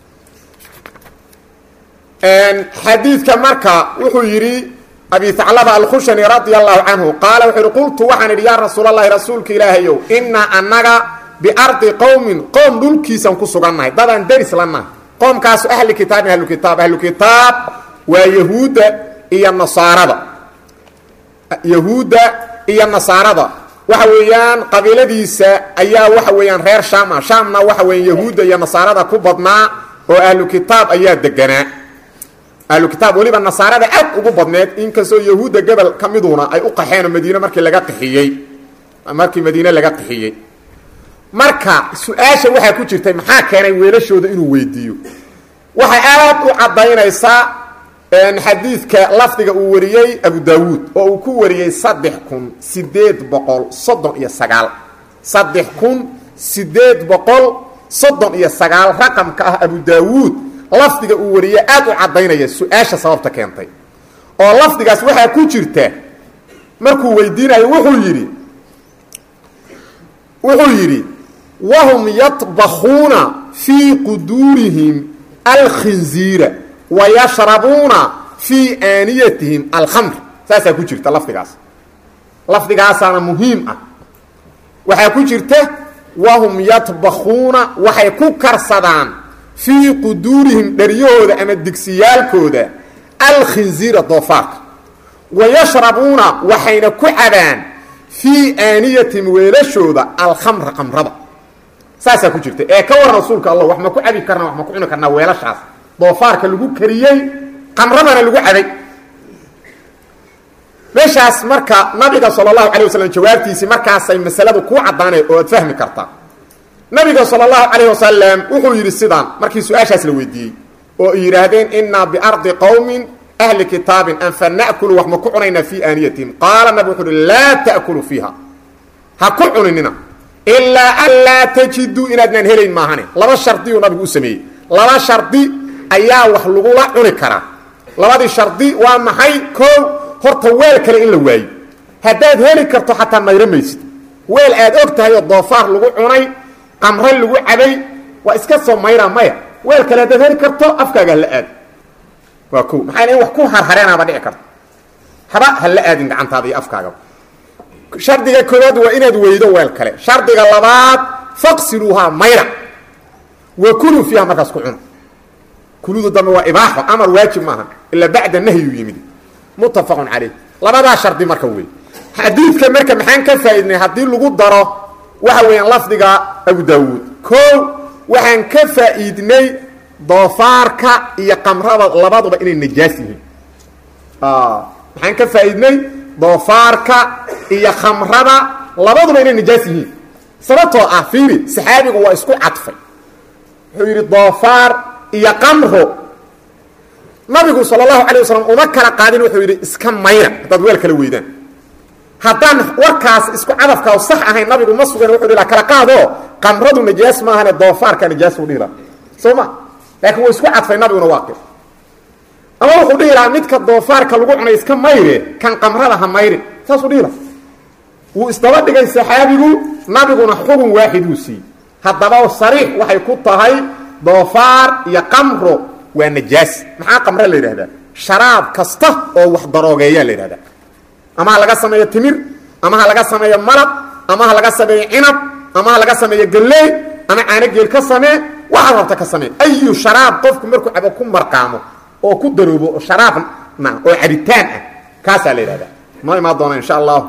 xadiidka marka wuxuu yidhi abi haclaba alkhushani radia allahu canhu qaala wuxuu yihi qultu waxaan idhi yaa rasuul allahi rasuulka ilaahayow inaa annaga biardi qowmin qoom dhulkiisan ku sugannahay dadaan deris la nahay qoomkaasu ahli kitaabin ahlu kitaab ahlu kitaab waa yahuudda iyo nasaarada yahuudda iyo nasaarada waxa weeyaan qabiiladiisa ayaa waxa weeyaan reer shaam ah shaamna waxa weeyaan yahuudda iyo nasaarada ku badnaa oo ahlu kitaab ayaa deganaa ahlu kitaab weliba nasaarada aad ugu badneed inkastoo yahuudda gobol ka miduna ay u qaxeen oo madiine markii laga qixiyey markii madiine laga qixiyey marka su-aasha waxaa ku jirtay maxaa keenay weelashooda inuu weydiiyo waxay aad u caddaynaysaa xadiidka lafdiga uu wariyey abu daawuud oo uu ku wariyey saddex kun sideed boqol soddon iyo sagaal saddex kun sideed boqol soddon iyo sagaal raqamka ah abu daawuud lafdiga uu wariyey aad u caddaynaya su-aasha sababta keentay oo lafdigaas waxaa ku jirta markuu weydiinayo wuxuu yidhi wuxuu yidhi wahum yطbakuuna fii quduurihim alkhinziira wayashrabuuna fii aaniyatihim alkhamr saasaa ku jirta lafdigaas lafdigaasaana muhiim ah waxaa ku jirta wahum yadbakuuna waxay ku karsadaan fii quduurihim dharyahooda ama digsiyaalkooda alkhinziira doofaarka wayashrabuuna waxayna ku cabaan fii aaniyatin weelashooda alkhamra qamrada saasaa ku jirta ee ka waran rasuulka allah wax ma ku cabi karnaa wax ma ku cuni karnaa weelashaas doofaarka lagu kariyey qamradana lagu cabay meeshaas marka nabiga sal اlahu alيه waslm jawaabtiisii markaasay masaladu kuu caddaanay oo aad fahmi kartaa nabiga sal اlahu alayه wasalam wuxuu yidhi sidaan markii su-aashaas la weydiiyey oo yidhaahdeen inaa biardi qowmin ahli kitaabin an fana'kulu wax ma ku cunaynaa fii aaniyatihim qaala nabig wuxuu uhi laa ta'kulu fiiha ha ku cuninina ilaa an laa tajiduu inaadnaan helayn maahane laba shardiyuu nabigu u sameeyey laba shardi ayaa wax lagula cuni karaa labadii shardi waa maxay koo horta weel kale in la waayo haddaad heli karto xataa mayro maysid weel aad og tahay oo doofaar lagu cunay qamre lagu cabay waa iska soo mayraa maya weel kale haddaad heli karto afkaaga hala aad waa ko maxaa in wax ku harhareenaaba dhici karto haba hala aadin gacantaada iyo afkaagaba shardiga koowaad waa inaad weydo weel kale shardiga labaad faqsiluuhaa mayra wa kuluu fiiha markaas ku cuna kuludu dambe waa ibaaxo amar waajib maaha ilaa bacda nahyuu yimid muttafaqun calayh labadaa shardi marka wey xadiidka marka maxaan ka faa'iidnay haddii lagu daro waxa weeyaan lafdiga abu daawuud koo waxaan ka faa'iidnay doofaarka iyo qamrada labaduba inay najaas yihiin maxaan ka faa'iidnay doofaarka iyo khamrada labaduba inay najaas yihiin sababtoo ah fiiri saxaabigu waa isku cadfay wuxuu yidhi doofaar iyo qamro nabigu sal اlahu alيه waslm uma kala qaadin wuxuu yidhi iska mayra haddaad weel kala weydaan haddaan warkaas isku cadafkaa sax ahayn nabigu ma sugan wuxuu dhila kala qaado qamradu najaas maahane doofaarka najaas u dhihila soo ma laakiin wuu isku cadfay nabiguna waaqi ama wuxuu dhihi lahaa midka doofaarka lagu cunay iska mayre kan qamrada ha mayrin saasuu dhihila wuu isdaba dhigay saxaabigu nabiguna xugun waaxiduu siiyey haddaba sariix waxay ku tahay doofaar iyo qamro waa najaas maxaa qamre la yidhahdaa sharaab kasta oo wax daroogeeyaa la yidhahdaa ama ha laga sameeyo timir ama ha laga sameeyo malab ama ha laga sameeyo cinab ama ha laga sameeyo galley ama caano geel ka samee waxaad rabta ka samee ayu sharaab qofku markuu cabo ku marqaamo oo ku daroobo oo sharaabna oo cabitaan ah kaasaa la yidhahdaa noo imaan doona insha allahu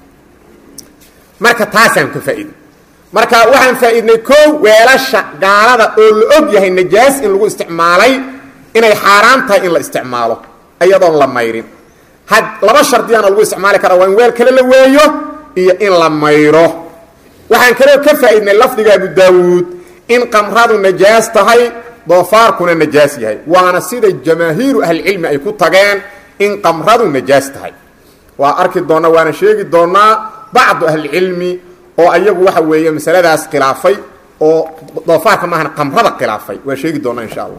marka taasaan ka faa'iiday marka waxaan faa'iidnay koo weelasha gaalada oo la og yahay najaas in lagu isticmaalay inay xaaraan tahay in la isticmaalo iyadoon la mayrin had laba shardiyaana lagu isticmaali karaa waa in weel kale la weeyo iyo in la mayro waxaan kaloo ka faa'iidnay lafdiga abu daawuud in qamradu najaas tahay doofaarkuna najaas yahay waana sida jamaahiiru ahlicilmi ay ku tageen in qamradu najaas tahay waa arki doonnaa waana sheegi doonnaa bacdu ahlicilmi oo ayagu waxa weeye masaladaas khilaafay oo doofaarka maahan qamrada khilaafay waa sheegi doonaa insha allah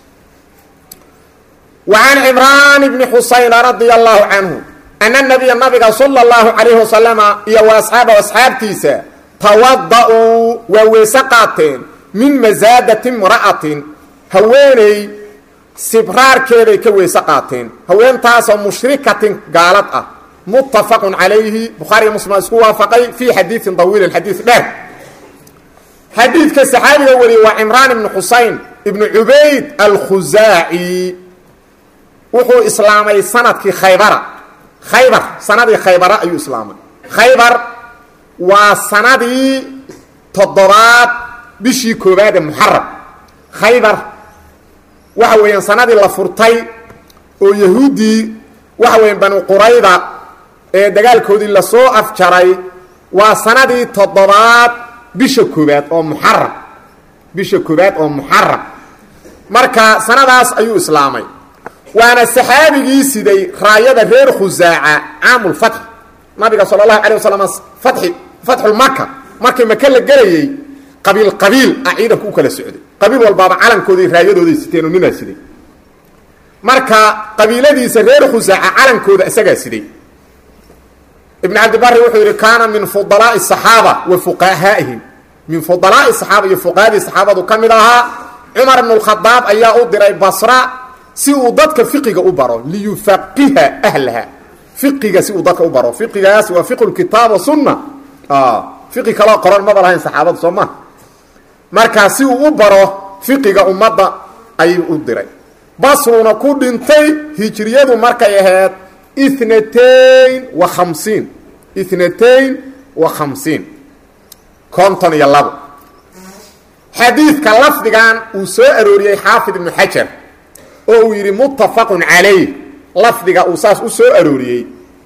وعن عمrان بن xusayn رaضي الله عanه أن النبيa nabiga slى الlaهu عaليه وaسلم iyo وaصxaab asxaabtiisa tawadaأuu waa weyse qaateen min masaadaةi امra'aةi haweeney sibraarkeeday ka weyse qaateen haweentaasoo mushrikatin gaalad ah متafq عalayhi bukhaariy mslim isku waafaqay fي xadiiثi طawiili xadiiث dheer xadiidka saxaabiga wariyey waa cمraan بن xusayn بن cubayd الkhuzaaعي wuxuu islaamay sanadkii khaybara khaybar sanadii khaybara ayuu islaamay khaybar waa sanadii toddobaad bishii koobaad ee muxaram khaybar waxa weeyaan sanadii la furtay oo yahuuddii waxa weeyaan banu qurayda ee dagaalkoodii lasoo afjaray waa sanadii toddobaad bisha koobaad oo muxaram bisha koobaad oo muxaram marka sanadaas ayuu islaamay waana saxaabigii siday raayada reer khusaaca caamulfatx nabiga sala allahu alay wasalam fai fatxulmaka markii maka la gelayey qabiil qabiil ah ciidanku u kala socday qabiil walbaaba calankooday raayadooday siteen oo ninaa siday marka qabiiladiisa reer khusaaca calankooda isagaa siday ibn cabdibari wuxuu yidhi kaana min fudalaai saxaaba wa fuqahaa'ihim min fudalaai saxaaba iyo fuqahadii saxaabadu ka mid ahaa cumar ibn اkhadaab ayaa u diray basra si uu dadka fiqiga u baro liyufaqiha ahlaha fiqiga si uu dadka u baro fiqigaas waa fiqu kitaab wa sunna fiqi kaloo qoran maba lahayn saxaabadu soo ma markaa si uu u baro fiqiga ummadda ayuu u diray basruna ku dhintay hijriyadu markay ahayd ithnatayn wa khamsiin ithnatayn wa khamsiin konton iyo labo xadiidka lafdigan uu soo arooriyey xaafid ibnu xajar oo uu yidhi muttafaqun calayh lafdiga uu saas u soo arooriyey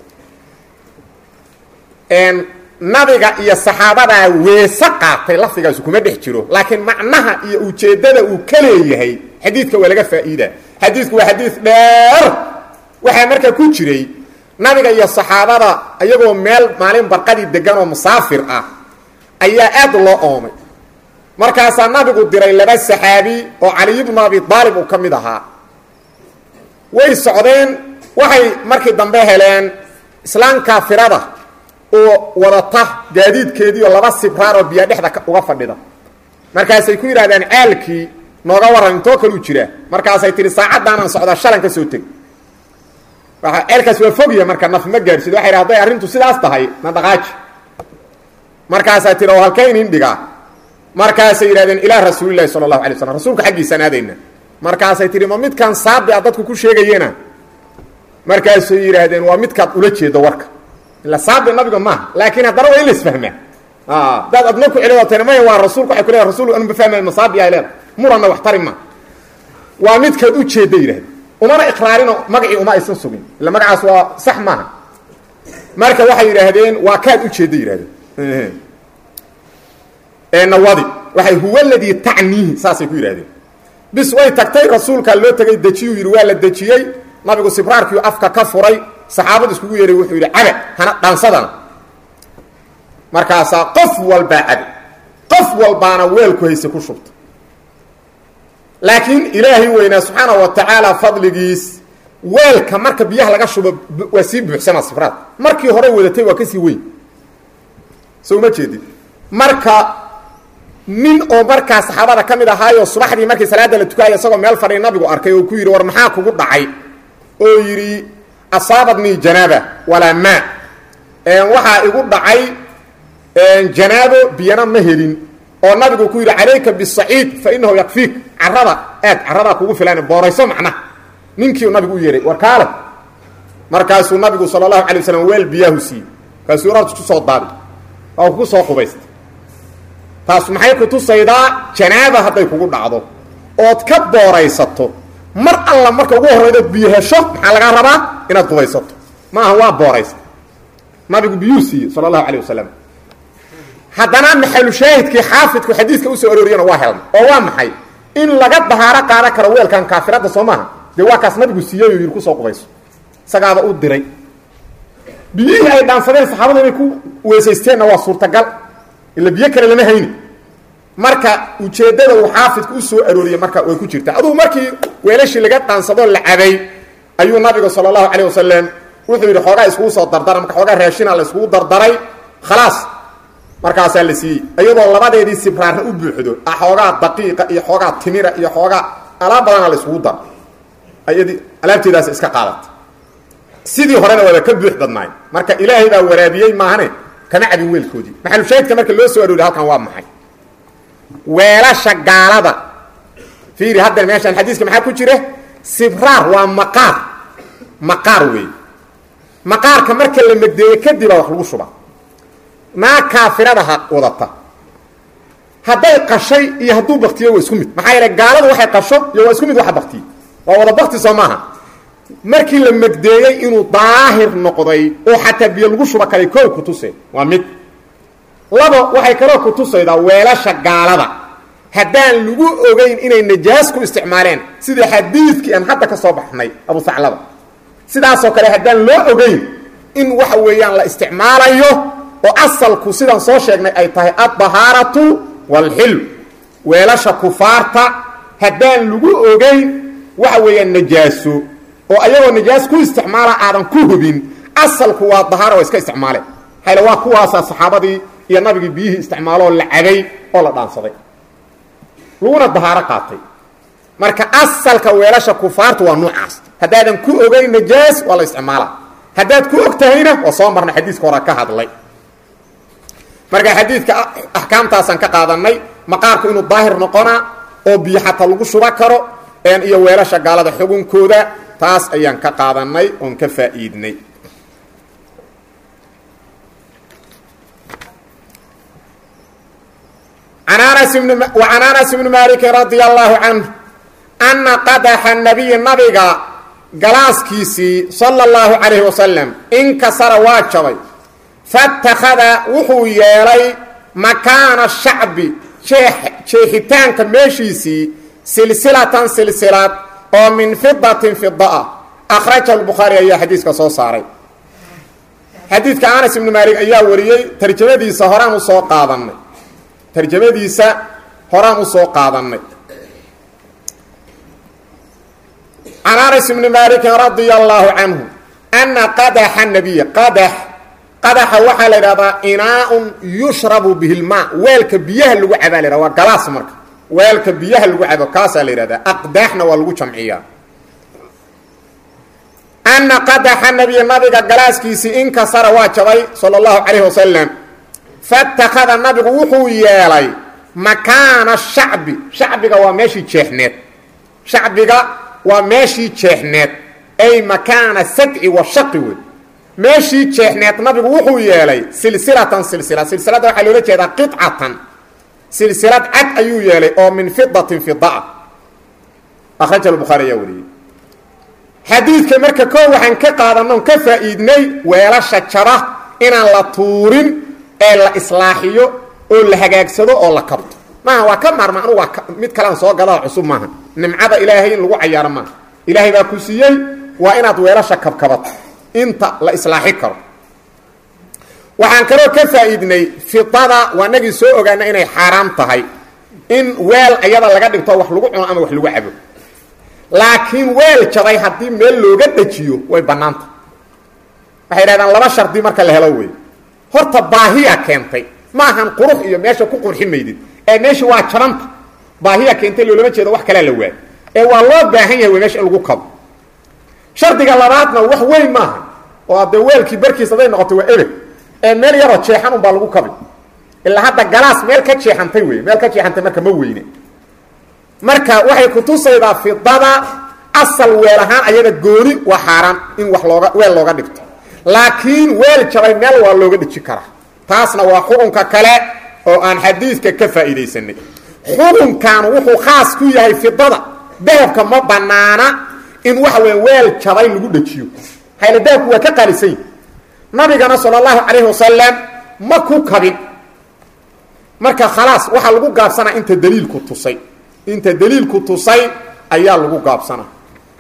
nabiga iyo saxaabadaa weese qaatay lafdigaasu kuma dhex jiro laakiin macnaha iyo ujeeddada uu ka leeyahay xadiidka waa laga faa'iida xadiidku waa xadiid dheer waxaa markaa ku jiray nabiga iyo saxaabada iyagoo meel maalin barqadii degan oo musaafir ah ayaa aad loo oomay markaasaa nabigu diray laba saxaabi oo caliy bnu abi aalib uu ka mid ahaa way socdeen waxay markii dambe heleen islaan kaafirada oo wadata gaadiidkeedii oo laba sibraar oo biyo dhexda uga fadhida markaasay ku yidhahdeen caalkii nooga warran intoo kaluu jiraa markaasay tihi saacaddaanaan socdaa shalan ka soo teg ceelkaas waa fogya marka naf ma gaadhsid waxay dha haday arrintu sidaas tahay na dhaqaaji markaasaa tihi oo halkay inin dhigaa markaasay yidhahdeen ilaa rasuulilahi sala allahu alay slam rasuulka xaggiisaan aadayna markaasay tihi ma midkan saabi a dadku ku sheegayena markaasay yidhaahdeen waa midkaad ula jeedo warka ila saabi nabiga maaha laakiin haddana waa in la isfahmaa daad adna ku celidootan maya waa rasuulka waxay ku leedahay rasul anu mafahmay masaabi ay leedahay muranna wax tari ma waa midkaad u jeedda yidhahdeen umana iqraarinoo magacii uma aysan sugin illa magacaas waa sax maaha marka waxay yidhaahdeen waa kaad u jeedda yidhahdeen nawadi waxay huwa ladii tacniihi saasay ku yidhahdeen bis way tagtay rasuulkaa loo tegay dejiyuu yidhi waa la dejiyey nabigu sibraarkiiu afka ka furay saxaabadu iskugu yeehay wuxuu yidhi cabe hana dhaansadana markaasaa qof walbaa cabe qof walbaana weelku hayse ku shubta laakiin ilaahay weynaa subxaana wa tacaala fadligiis weelka marka biyaha laga shubo waa sii buuxsama sibraad markii hore wadatay waa kasii weyn so uma jeedid marka nin oo markaa saxaabada ka mid ahaayoo subaxdii markii salaadda la tukaaya isagoo meel fadhiy nabigu arkay oo ku yidhi war maxaa kugu dhacay oo yidhi asaabadnii janaaba walaa maa waxaa igu dhacay janaabo biyana ma helin oo nabigu ku yidhi calayka bisaciid fa inahu yakfiik carada aad caradaa kugu filan boorayso macnaha ninkii nabigu u yeehay war kaale markaasuu nabigu sala allahu alay waslam weel biyaahu siiyey kaasuu orad ku soo daadi waa kugu soo qubaysta taas maxay ku tusaydaa janaaba hadday kugu dhacdo ood ka booraysato mar alla marka ugu horraydood biyo hesho maxaa lagaa rabaa inaad qubaysato maaha waa booraysta nabigu biyuu siiyey sala allahu calayh wasalam haddana maxalu shaahidkii xaafidku xadiiska usoo arooriyana waa helna oo waa maxay in laga dahaaro qaadan karo weelkan kaafiradda soo maaha dee waa kaas nabigu siiyey oo yidhi kusoo qubayso isagaaba u diray biyihii ay dhaansadeen saxaabada inay ku weysaysteenna waa suurtagal ila biyo kale lama hayni marka ujeeddada uu xaafidku u soo arooriyey marka way ku jirtaa adugu markii weelashii laga dhaansadoo la cabay ayuu nabiga sala allahu calayh wasalam wuxuu yidhi xoogaa iskugu soo dardara marka xoogaa raashina la iskugu dardaray khalaas markaasaa la siiyey iyadoo labadeedii sibraarna u buuxdo xoogaa daqiiqa iyo xoogaa timira iyo xoogaa alaab badana la iskugu dar ayadii alaabteedaas iska qaadata sidii horena waaba ka buux badnaay marka ilaahay baa waraabiyey maahane kama cabin weelkoodii maxalushaahidka marka loo soo arooriy halkan waa maxay weelasha gaalada fiiri haddan meeshaan xadiiska maxaa ku jira sibraar waa maqaar maqaar weey maqaarka marka la megdeeye kadib baa wax lagu shuba naa kaafirada ha wadata hadday qashay iyo hadduu baktiyo waa isku mid maxaa yeele gaaladu waxay qasho iyo waa isku mid waxa baktiye waa wada bakti soo maaha markii la megdeeyey inuu daahir noqday oo xataa biyo lagu shuba karay koow ku tuse waa mid labo waxay kaloo ku tusaydaa weelasha gaalada haddaan lagu ogeyn inay najaas ku isticmaaleen sida xadiidkii aan hadda ka soo baxnay abu saclaba sidaasoo kale haddaan loo ogeyn in waxa weeyaan la isticmaalayo oo asalku sidaan soo sheegnay ay tahay addahaaratu waalxilm weelasha kufaarta haddaan lagu ogeyn waxa weeyaan najaaso oo ayagoo najaas ku isticmaala aadan ku hubin asalku waa dahaara waa iska isticmaaleen hayla waa kuwaasaa saxaabadii iyo nabigii biyihii isticmaaloo la cabay oo la dhaansaday laguna dahaaro qaatay marka asalka weelasha kufaarta waa nuucaas haddaadan ku ogeyn najaas waa la isticmaala haddaad ku og tahayna waa soo marnay xadiiska hore ka hadlay marka xadiidka axkaamtaasaan ka qaadanay maqaarku inuu daahir noqonaa oo biyo xataa lagu shuba karo iyo weelasha gaalada xugunkooda taas ayaan ka qaadanay oon ka faa'iidnay an anas bn وcan anas bni maliki radia allahu canh ana qadaxa nabiyi nabiga galaaskiisii sala اllahu calayhi wasalam inkasara waa jabay faاtakhada wuxuu yeelay makaana shacbi jeexitaanka meeshiisii silsilatan silsilad oo min fidatin fida ah akhraja lbukhaari ayaa xadiiska soo saaray xadiidka anas ibnu maalik ayaa wariyey tarjamadiisa horaan usoo qaadanay tarjamadiisa horaan usoo qaadannay can anas ibni maalikin radia allaahu canhu ana qadaxa nabiya qadax qadaxa waxaa la idhahdaa inaaun yushrabu bihi lmaa weelka biyaha lagu cabaa la yhahda waa galaas marka weelka biyaha lagu cabo kaasaa la yidhahdaa aqdaaxna waa lagu jamciyaa ana qadaxa nabiya nabiga galaaskiisii inkasara waa jabay sala allahu calayhi wasalam fatakada nabigu wuxuu yeelay makaana shacbi shacbiga waa meeshii jeexneed shacbiga waa meeshii jeexneed ay makaana sadci wa shaqi wey meeshii jeexneed nabigu wuxuu yeelay silsilatan silsila silsilada waxaa loola jeedaa qicatan silsilad cad ayuu yeelay oo min fidatin fidaa akhraja bukhaari ayaa wariyey xadiidka marka koo waxaan ka qaadanoon ka faa'iidnay weelasha jaba inaan la tuurin ee la islaaxiyo oo la hagaagsado oo la kabto maaha waa ka maarma anu waa mid kalean soo gadaa cusub maaha nimcada ilaahay in lagu cayaaro maaha ilaahay baa ku siiyey waa inaad weelasha kabkabato inta la islaaxi karo waxaan kaloo ka faa'iidnay fidada waa nagii soo ogaana inay xaaraam tahay in weel ayada laga dhigto wax lagu cuno ama wax lagu cabo laakiin weel jabay haddii meel looga dejiyo way bannaanta waxay dhahdaan laba shardi marka la helo wey horta baahiya keentay maahan qurux iyo meesha ku qurxi maydid ee meesha waa jabanta baahiya keentay loolama jeedo wax kalea la waay ee waa loo baahan yahay wey meesha in lagu kabo shardiga labaadna wax weyn maaha oo adee weelkii barkiis haday noqoto waa ebeg ee meel yaroo jeexan unbaa lagu kabi ilaa hadda galaas meel ka jeexantay wey meel ka jeexantay marka ma weyne marka waxay kutusaydaa fidada asal weel ahaan ayada gooni waa xaaraan in wax looga weel looga dhigto laakiin weel jabay meel waa looga dhiji karaa taasna waa xukunka kale oo aan xadiidka ka faa'iidaysanay xukunkan wuxuu khaas ku yahay fidada dahabka ma banaana in waxa weya weel jabay lagu dhajiyo hayla dahabku waa ka qaalisan yahi nabigana sala allahu calayhi wasalam ma ku kabin marka khalaas waxaa lagu gaabsanaa inta daliilku tusay inta daliilku tusay ayaa lagu gaabsanaa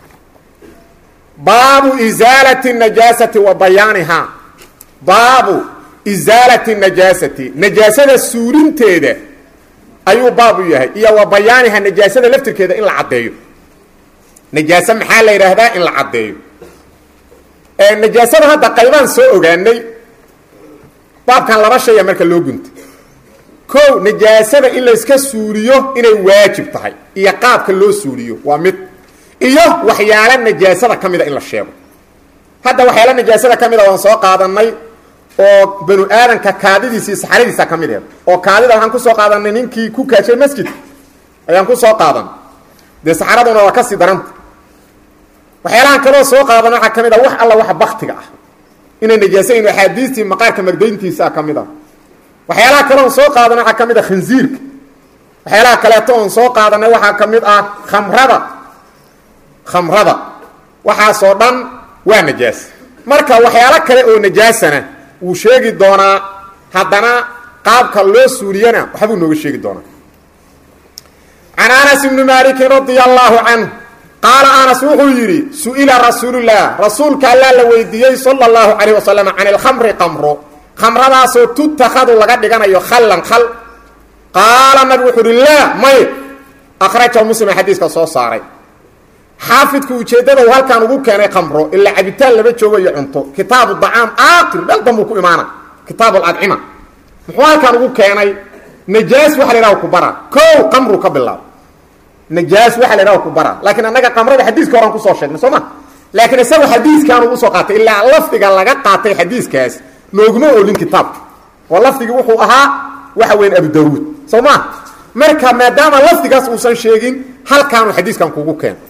baabu isaalati najaasati wa bayaanihaa baabu isaalati najaasati najaasada suulinteeda ayuu baabu yahay iyo wa bayaaniha najaasada laftirkeeda in la caddeeyo najaase maxaa la yidhaahdaa in la caddeeyo najaasada hadda qaybaan soo ogaanay baabkan laba shaya marka loo guntay kow najaasada in layska suuliyo inay waajib tahay iyo qaabka loo suuliyo waa mid iyo waxyaala najaasada ka mida in la sheego hadda waxyaala najaasada ka mida waan soo qaadanay oo banu aadanka kaadidiisa iyo saxaradiisa ka mid eed oo kaadida waxaan kusoo qaadanay ninkii ku kaashay masjidka ayaan kusoo qaadan dee saxaraduna waa kasii daranta waxyaalahan kaloo soo qaadan waxaa ka mid a wax alla waxa baktiga ah inay najaasayn axaadiistii maqaarka magdayntiisaa ka mid a waxyaalaha kale oon soo qaadanay waxaa ka mid a khinziirka waxyaalaha kaleeto oon soo qaadanay waxaa ka mid ah khamrada khamrada waxaasoo dhan waa najaas marka waxyaalo kale oo najaasana wuu sheegi doonaa haddana qaabka loo suuliyana waxbuu nooga sheegi doonaa can anas ibni maalikin radia allaahu canhu qaala anas wuxuu yidhi su-ila rasuulullaah rasuulka allaa la weydiiyey sala allahu calayh wasalam can ilkhamri qamro khamradaasoo tuttakhadu laga dhiganayo khallan khal qaala nabigu wuxuu uhi laa may akhrajahu muslima xadiiska soo saaray xaafidku ujeeddada uu halkaan ugu keenay khamro ilaa cabitaan lama joogo iyo cunto kitaabu dacaam aakir meel dambuu ku imaana kitaab alcadcima muxuu halkaan ugu keenay najaas waxa la yhaha ku bara kow qamru ka bilaabo najaas waxa la yhaha ku bara laakiin annaga qamrada xadiiska horan kusoo sheegnay soo ma laakiin isaga xadiiskaan ugu soo qaatay ilaa lafdiga laga qaatay xadiiskaas nooguma oolin kitaabka oo lafdigii wuxuu ahaa waxa weyn abu daawuud soo ma marka maadaama lafdigaas uusan sheegin halkaanu xadiiskan kugu keeno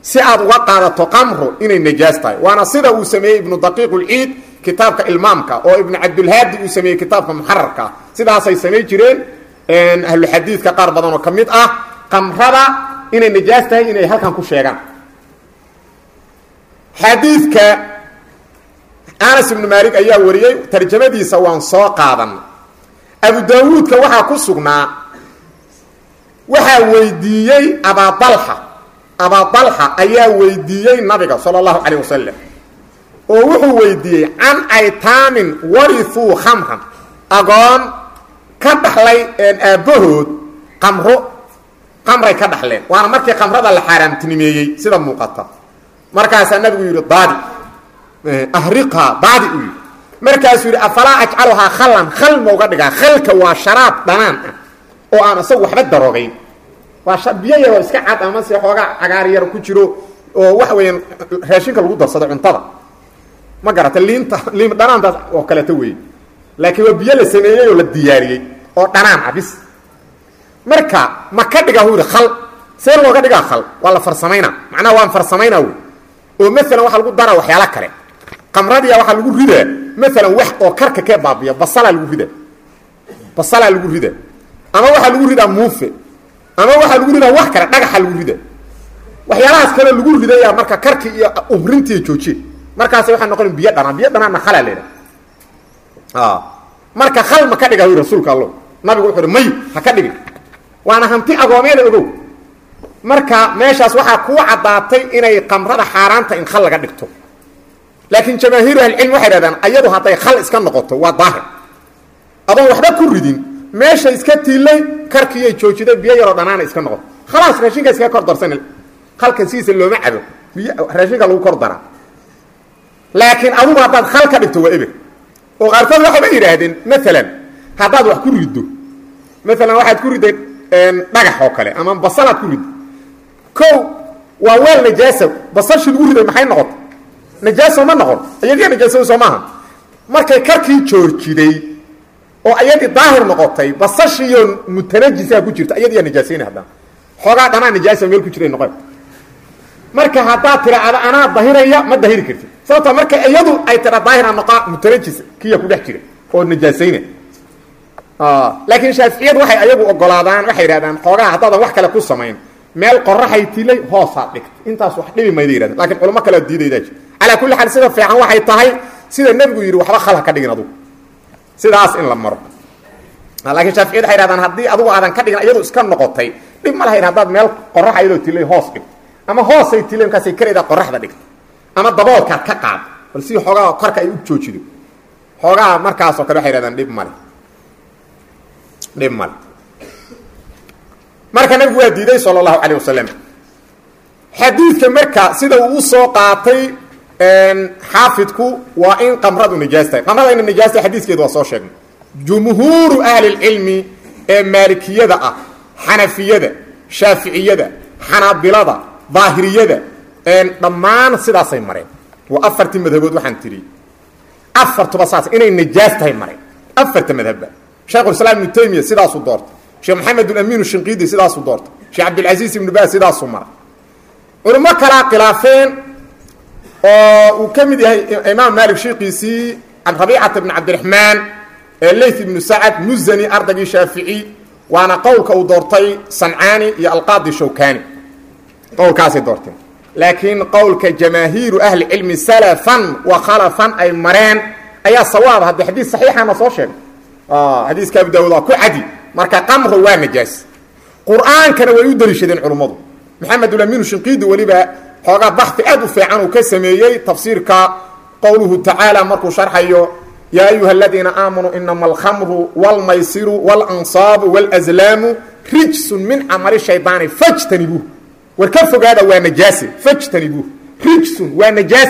si aad uga qaadato qamru inay najaas tahay waana sida uu sameeyey ibnu daqiiq ulciid kitaabka ilmaamka oo ibnu cabdulhaadi uu sameeyey kitaabka muxararka sidaasay samay jireen ahluxadiidka qaar badan oo ka mid ah qamrada inay najaas tahay inay halkan ku sheegaan xadiidka anas ibnu maalik ayaa wariyey tarjamadiisa waan soo qaadan abu daawuudka waxaa ku sugnaa waxaa weydiiyey abadalxa abadalxa ayaa weydiiyey nabiga sala allahu calayh wasalam oo wuxuu weydiiyey can aytaamin warithuu khamran agoon ka dhaxlay aabbahood qamro qamray ka dhaxleen waana markii qamrada la xaaraamtinimeeyey sida muuqata markaasaa nabigu yidhi daadi ahriqhaa daadi u yidhi markaasuu yidhi afalaa ajcaluhaa khallan khal ma uga dhigaa khalka waa sharaab dhanaan ah oo aan isagu waxba daroogayn waa biyo yar oo iska cad ama se xoogaa cagaar yar ku jiro oo waxa weeyaan raashinka lagu darsado cuntada ma garata liinta liin dhanaantaas oo kaleeto weeye laakiin waa biyo la sameeyey oo la diyaariyey oo dhanaan ah bis marka ma ka dhigaa hu yidhi khal see looga dhigaa khal waa la farsamaynaa macnaha waan farsamaynaa wey oo maalan waxaa lagu daraa waxyaalo kale qamradiya waxaa lagu ridaa maalan wax oo karka kee baabiya basalaa lagu ridaa basalaa lagu ridaa ama waxaa lagu ridaa muufe ama waxaa lagu ridaa wax kale dhagaxa lagu ridaa waxyaalahaas kale lagu ridaya marka karki iyo umrintiiy joojiye markaas waxaa noqon biyo dhanaan biyo dhanaanna khalaa leedaha marka khal ma ka dhiga wy rasuulka allo nabigu wuxu uhi may ha ka dhigin waana hanti agoomeeda ogow marka meeshaas waxaa kuu caddaatay inay qamrada xaaraanta in khal laga dhigto laakiin jamaahiiru ahlicilmi waxay dhahdaan ayadu hadday khal iska noqoto waa daahir adoon waxba ku ridin meesha iska tiilay karkiiyay joojiday biyo yaroo dhanaana iska noqoto khalaas raashinka iskaga kor darsan halkan sidiisa looma cabo biy raashinka lagu kor daraa laakiin adugu haddaad khal ka dhigto waa eber oo qaarkood waxayba yidhaahdeen maalan haddaad wax ku riddo maalan waxaad ku ridday dhagax oo kale ama basalaad ku riddo ko waa weel najaasa basashii lagu riday maxay noqota najaaso ma noqon iyadiya najaasada soo maaha markay karkii joorjiday oo ayadii daahir noqotay basashiiyo mutanajisaa ku jirta iyadiya najaasayna haddana xoogaa dhanaa najaasa meel ku jiray noqon marka haddaad tiraahdo anaa dahiraya ma dahiri kartid sababta marka iyadu ay tira daahira noqaa mutanajis kiya ku dhex jira oo najaasayna laakiin shaaficiyadu waxay ayagu ogolaadaan waxay yidhahdaan xoogaa haddaadan wax kale ku samayn meel qoraxay tilay hoosaad dhigta intaas wax dhibi mayda yidhahdeen lakin culamo kalea diidaydaa jir calaa kulli xaal sida fiican waxay tahay sida nebigu yidhi waxba khal ha ka dhigin adugu sidaas in la maro laakiin shaaficiyadu waxay yhahdaan haddii adugu aadan ka dhigin iyadu iska noqotay dhib ma lahayn haddaad meel qorax ayadoo tilay hoos dhigto ama hoosay tilay markaasay karaydaa qoraxda dhigto ama daboolkaad ka qaad bal si xoogaa korka ay u joojido xoogaa markaasoo kale waxay yhahdaan dhib male dhib male marka nabigu waa diiday sal اlahu alيه wasalam xadiidka marka sida uu usoo qaatay xaafidku waa in qamradu najaas tahay qamrada ina najaas tahay xadiiskeedu waa soo sheegnay jumhuuru ahli اlcilmi ee maalikiyada ah xanafiyada shaaficiyada xanaabilada daahiriyada dhammaan sidaasay mareen waa afartii madhabood waxaan tiri afartuba saas inay najaas tahay mareen afarta madhabba shaykhulislaam ibnu taymiya sidaasuu doortay sheekh maxamed ulamin shinqiidi sidaasuu doortay sheekh cabdilcasiis ibnu baas sidaasuu maray culimo kalaa khilaafeen oo uu ka mid yahay imaam maalik shiikiisii rabiicata bn cabdiraxmaan leyth ibnu sacad muzani ardaygii shaafici waana qowlka uu doortay sancaani iyo alqaadi shawkani qowlkaasay doorteen laakiin qowlka jamaahiiru ahli cilmi salafan wa khalafan ay mareen ayaa sawaaba hadda xadiis saxiixana soo sheegay xadiiska abu daawud waa ku cadi marka qamru waa najaas qur-aankana way u daliishadeen culummadu maxamed ulamin shinqiidi weliba xoogaa baxi aad u fiican uu ka sameeyey tafsiirka qowluhu tacaala markuu sharxayo yaa ayuha aladiina aamanuu inama alkhamru wاlmaysiru wاlansaabu wاlazlaamu rijsun min camali shaydaani fajtanibuuh war ka fogaada waa najaase fajtanibuuh rijsun waa najaas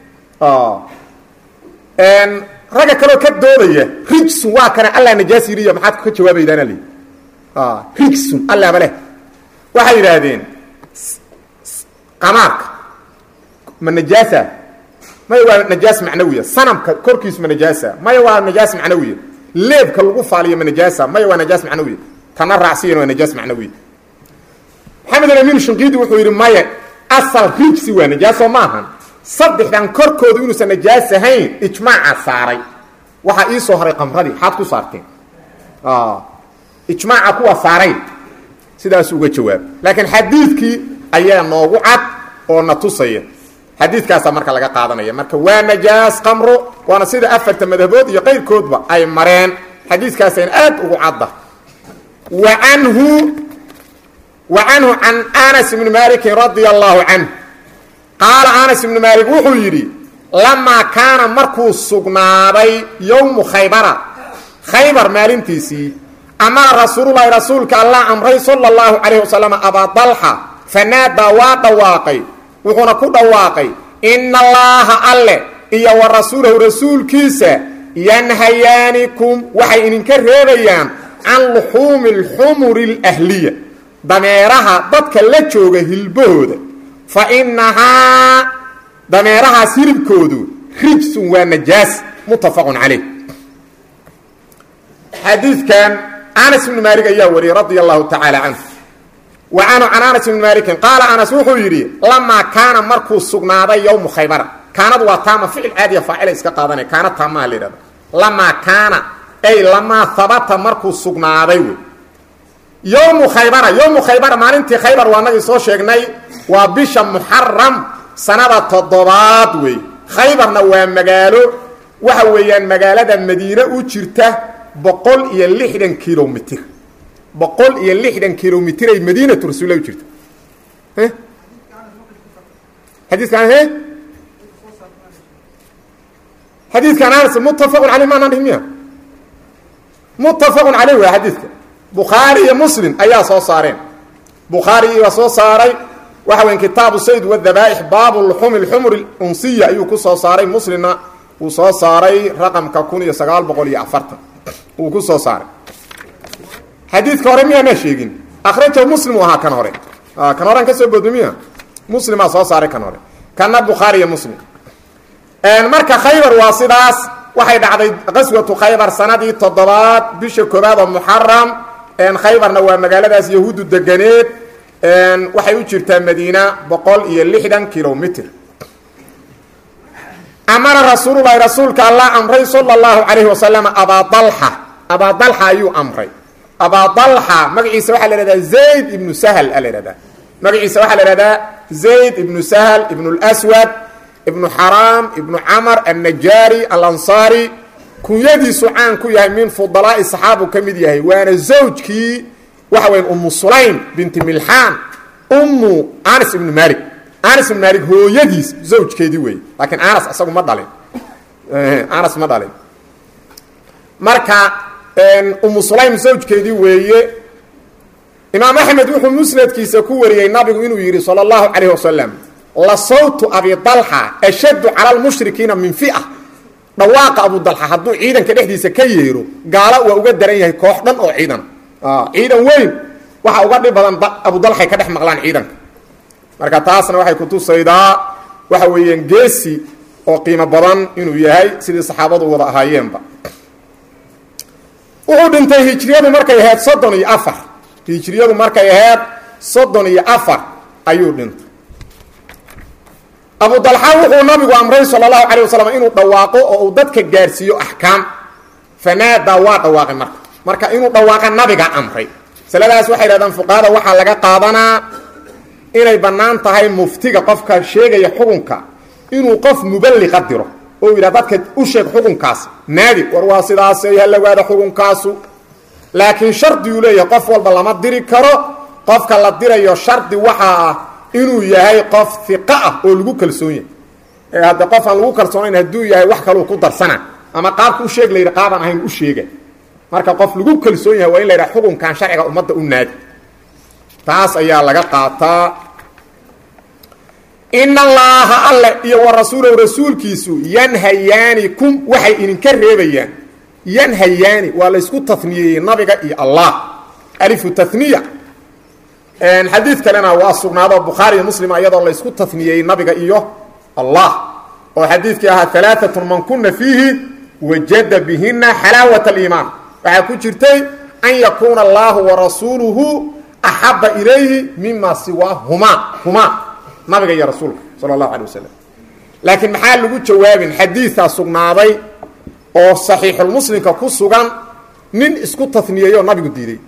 ragga kaleo ka doodaya rijsun waa kana alla najaas yiriya maxaad ka jawaabaydaana li rijsun allaba leh waxay yidhaahdeen qamaarka ma najaasa maya waa najaas macnawiya sanamka korkiisu ma najaasa maya waa najaas macnawiya leebka lagu faaliyo ma najaasa maya waa najaas macnawiya tana raacsiyan waa najaas macnawiya maxamed alamin shinqiidi wuxuu yidhi maya asal rijsi waa najaaso maahan saddexdan korkoodu inuusan najaas ahayn ijmaaca saaray waxaa ii soo haray qamradii xaad ku saarteen ijmaaca kuwa saaray sidaas uga jawaab laakiin xadiidkii ayaa noogu cad oo na tusaya xadiidkaasaa marka laga qaadanaya marka waa najaas qamro waana sida afarta madhabood iyo qayrkoodba ay mareen xadiidkaasayna aad ugu cadda wa anhu wa canhu can anas ibni malikin radia allahu canh qaala anas ibnu maalik wuxuu yidhi lamaa kaana markuu sugnaaday yowmu khaybara khaybar maalintiisii amara rasuululahi rasuulka allah amray sala allahu calayh wasalam abaa dalxa fanaadaa waa dhawaaqay wuxuuna ku dhawaaqay ina allaaha alle iyo wa rasuulahu rasuulkiisa yanhayaanikum waxay idinka reebayaan can luxuumi alxumuri alahliya dameeraha dadka la jooga hilbahooda fa innahaa dameerahaas hilibkoodu rijsun waa najaas muttafaqun calayh xadiidkan anas ibnu maalik ayaa wariyey radia allahu tacaala canhu wa canhu can anas ibni maalikin qaala anas wuxuu yidhi lamaa kaana markuu sugnaaday yowmu khaybara kaanadu waa taama ficil caadiya faacila iska qaadanay kaana taamaha la yidhahda lamaa kaana ay lamaa habata markuu sugnaaday wey yowmu khaybara yowmu khaybara maalintii khaybar waa nagii soo sheegnay waa bisha muxaram sanada toddobaad wey khaybarna waa magaalo waxa weeyaan magaalada madiine u jirta boqol iyo lixdan kilomitr boqol iyo lixdan kilomitr ay madiinatu rasuulla u jirta xadiiskan he xadiidkan anas muttafaqun caleyh maanaan dhihin miya muttafaqun caleyh waa xadiidka bukhaari iyo muslim ayaa soo saareen bukhaari baa soo saaray waxa weya kitaabu sayd wadabaa'ix baabu luxumi lxumur unsiya ayuu ku soo saaray muslimna uu soo saaray raqamka kun iyo sagaal boqol iyo afartan uu ku soo saaray xadiidka hore miyaanaa sheegin akhrajahu muslim u ahaa kan hore kan horean ka soo boodno miya muslimaa soo saaray kan hore kana bukhaari iyo muslim marka khaybar waa sidaas waxay dhacday qaswatu khaybar sanadii toddobaad bisha koobaad oo muxaram khaybarna waa magaaladaas yahuuddu deganeed waxay u jirtaa madiina boqol iyo lixdan kilomitr amara rasuululahi rasuulka allah amray sala allahu calayhi wasalam abaa dalxa abaa dalxa ayuu amray abaa dalxa magaciisa waxaa la ihahdaa zayd ibnu sahl a la ihahdaa magaciisa waxaa la ihahdaa zayd ibnu sahl ibnu lswad ibnu xaraam ibnu camar annajaari alansaari kunyadiisu caan ku yahay min fudalaa'i saxaabu ka mid yahay waana zawjkii waxa weya umu sulaym binti milxaan ummu anas ibnu malik anas ibnu malik hooyadiis zawjkeedii weeye laakiin anas isagu ma dhalin anas ma dhalin marka umu sulaym zawjkeedii weeye imaam axmed wuxuu musnadkiisa ku wariyey nabigu inuu yidhi sala allahu calayh wasalam la sawtu abi dalxa ashaddu cala lmushrikiina min fi'a dhawaaqa abu dalxa hadduu ciidanka dhexdiisa ka yeero gaalo waa uga daran yahay koox dhan oo ciidan ciidan weyn waxa uga dhib badan abu dalxay ka dhex maqlaan ciidanka marka taasna waxay kutusaydaa waxa weeyaan geesi oo qiimo badan inuu yahay sidii saxaabadu wada ahaayeenba wuxuu dhintay hijriyadu markay ahayd soddon iyo afar hijriyadu markay ahayd soddon iyo afar ayuu dhintay abu dalxa wuxuu nabigu amray sala allahu calay wasalam inuu dhawaaqo oo uu dadka gaarsiiyo axkaam fanaadaa waa dhawaaqay marka marka inuu dhawaaqa nabiga amray masaladaas waxay yidhahdaan fuqahada waxaa laga qaadanaa inay bannaan tahay muftiga qofka sheegaya xukunka inuu qof muballiqa diro oo yidhah dadka u sheeg xukunkaas naadi war waa sidaasay halawaada xukunkaasu laakiin shardiguu leeyahay qof walba lama diri karo qofka la dirayo shardi waxaa ah inuu yahay qof iqa ah oo lagu kalsoon yahay ee hadda qof aan lagu kalsoonayn hadduu yahay wax kaluu ku darsana ama qaabka u sheeg la yidhi qaabaan ahayn u sheega marka qof lagu kalsoon yahay waa in la yidhaha xukunkan sharciga ummadda u naadi taas ayaa laga qaataa in allaaha alle iyo wa rasuulahu rasuulkiisu yanhayaanikum waxay idinka reebayaan yanhayaani waa laysku taniyeeyey nabiga iyo allah alifu taniya xadiid kalena waa sugnaado bukhaari iyo muslim iyadoo laysku taniyeeyey nabiga iyo allah oo xadiidkii ahaa alaaatun man kuna fiihi wajada bihina xalaawat aliimaan waxaa ku jirtay an yakuuna allaahu warasuuluhu axaba ilayhi mima siwaahumaa humaa nabiga iyo rasuulka sala allahu alay wasalam laakiin maxaa lagu jawaabin xadiidaa sugnaaday oo saxiixulmuslimka ku sugan nin isku taniyeeyoo nabigu diiday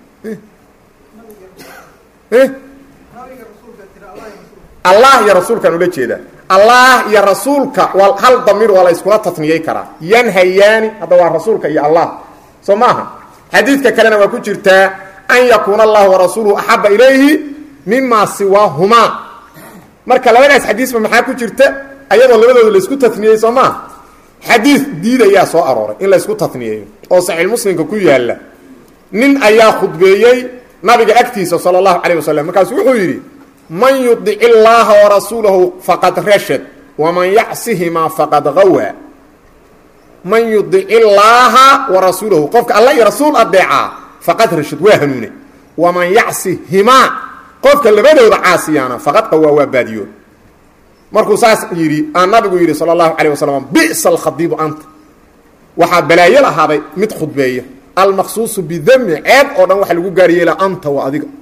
allah iyo rasuulkaan ula jeedaa allah iyo rasuulka waa hal damiir waa la iskula taniyey karaa yanhayaani hadda waa rasuulka iyo allah soo maaha xadiidka kalena waa ku jirtaa an yakuuna allahu warasuuluhu axaba ilayhi mima siwaahumaa marka labadaas xadiisba maxaa ku jirta ayadoo labadooda laisku taniyey soo maaha xadiid diidayaa soo arooray in laysku taniyeeyo oo saxiixmuslimka ku yaalla nin ayaa khudbeeyey nabiga agtiisa sala allahu calayh wasalam markaasu wuxuu yidhi man yudic illaaha warasuulahu faqad rashad waman yacsihimaa faqad gawaa man yudic illaaha warasuulahu qofka alla iyo rasuul adeecaa faqad rashad waa hanuune waman yacsihimaa qofka labadooda caasiyaana faqad qawaa waa baadiyo markuu saas yidhi aa nabigu yidhi sala allahu calayh wasalam bi'sa alkhadiibu anta waxaa balaayo lahaaday mid khudbeeya almaqsuusu bidami ceeb oo dhan waxa lagu gaar yeela anta waa adiga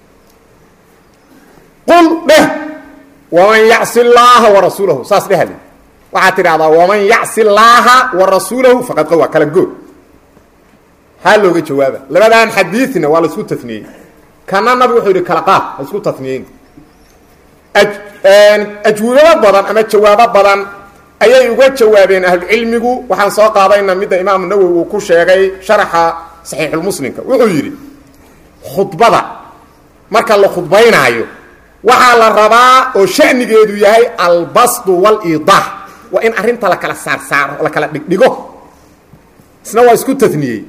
qul dheh waman yacsi llaaha warasuulahu saas dhehale waxaad tidhahdaa waman yacsi llaaha warasuulahu faqad qawa kala good maxaa looga jawaaba labadan xadiidna waa la isku taniyey kana nabigu wuxuu yidhi kala qaad ha isku taniyeyn ajwibado badan ama jawaabo badan ayay uga jawaabeen ahlucilmigu waxaan soo qaadayna midda imaamu nawowi uu ku sheegay sharaxa saxiixulmuslimka wuxuu yidhi khudbada marka la khudbaynaayo waxaa la rabaa oo shanigeedu yahay albasdu waliidax waa in arrinta la kala saarsaaro la kala dhigdhigo isna waa isku taniyey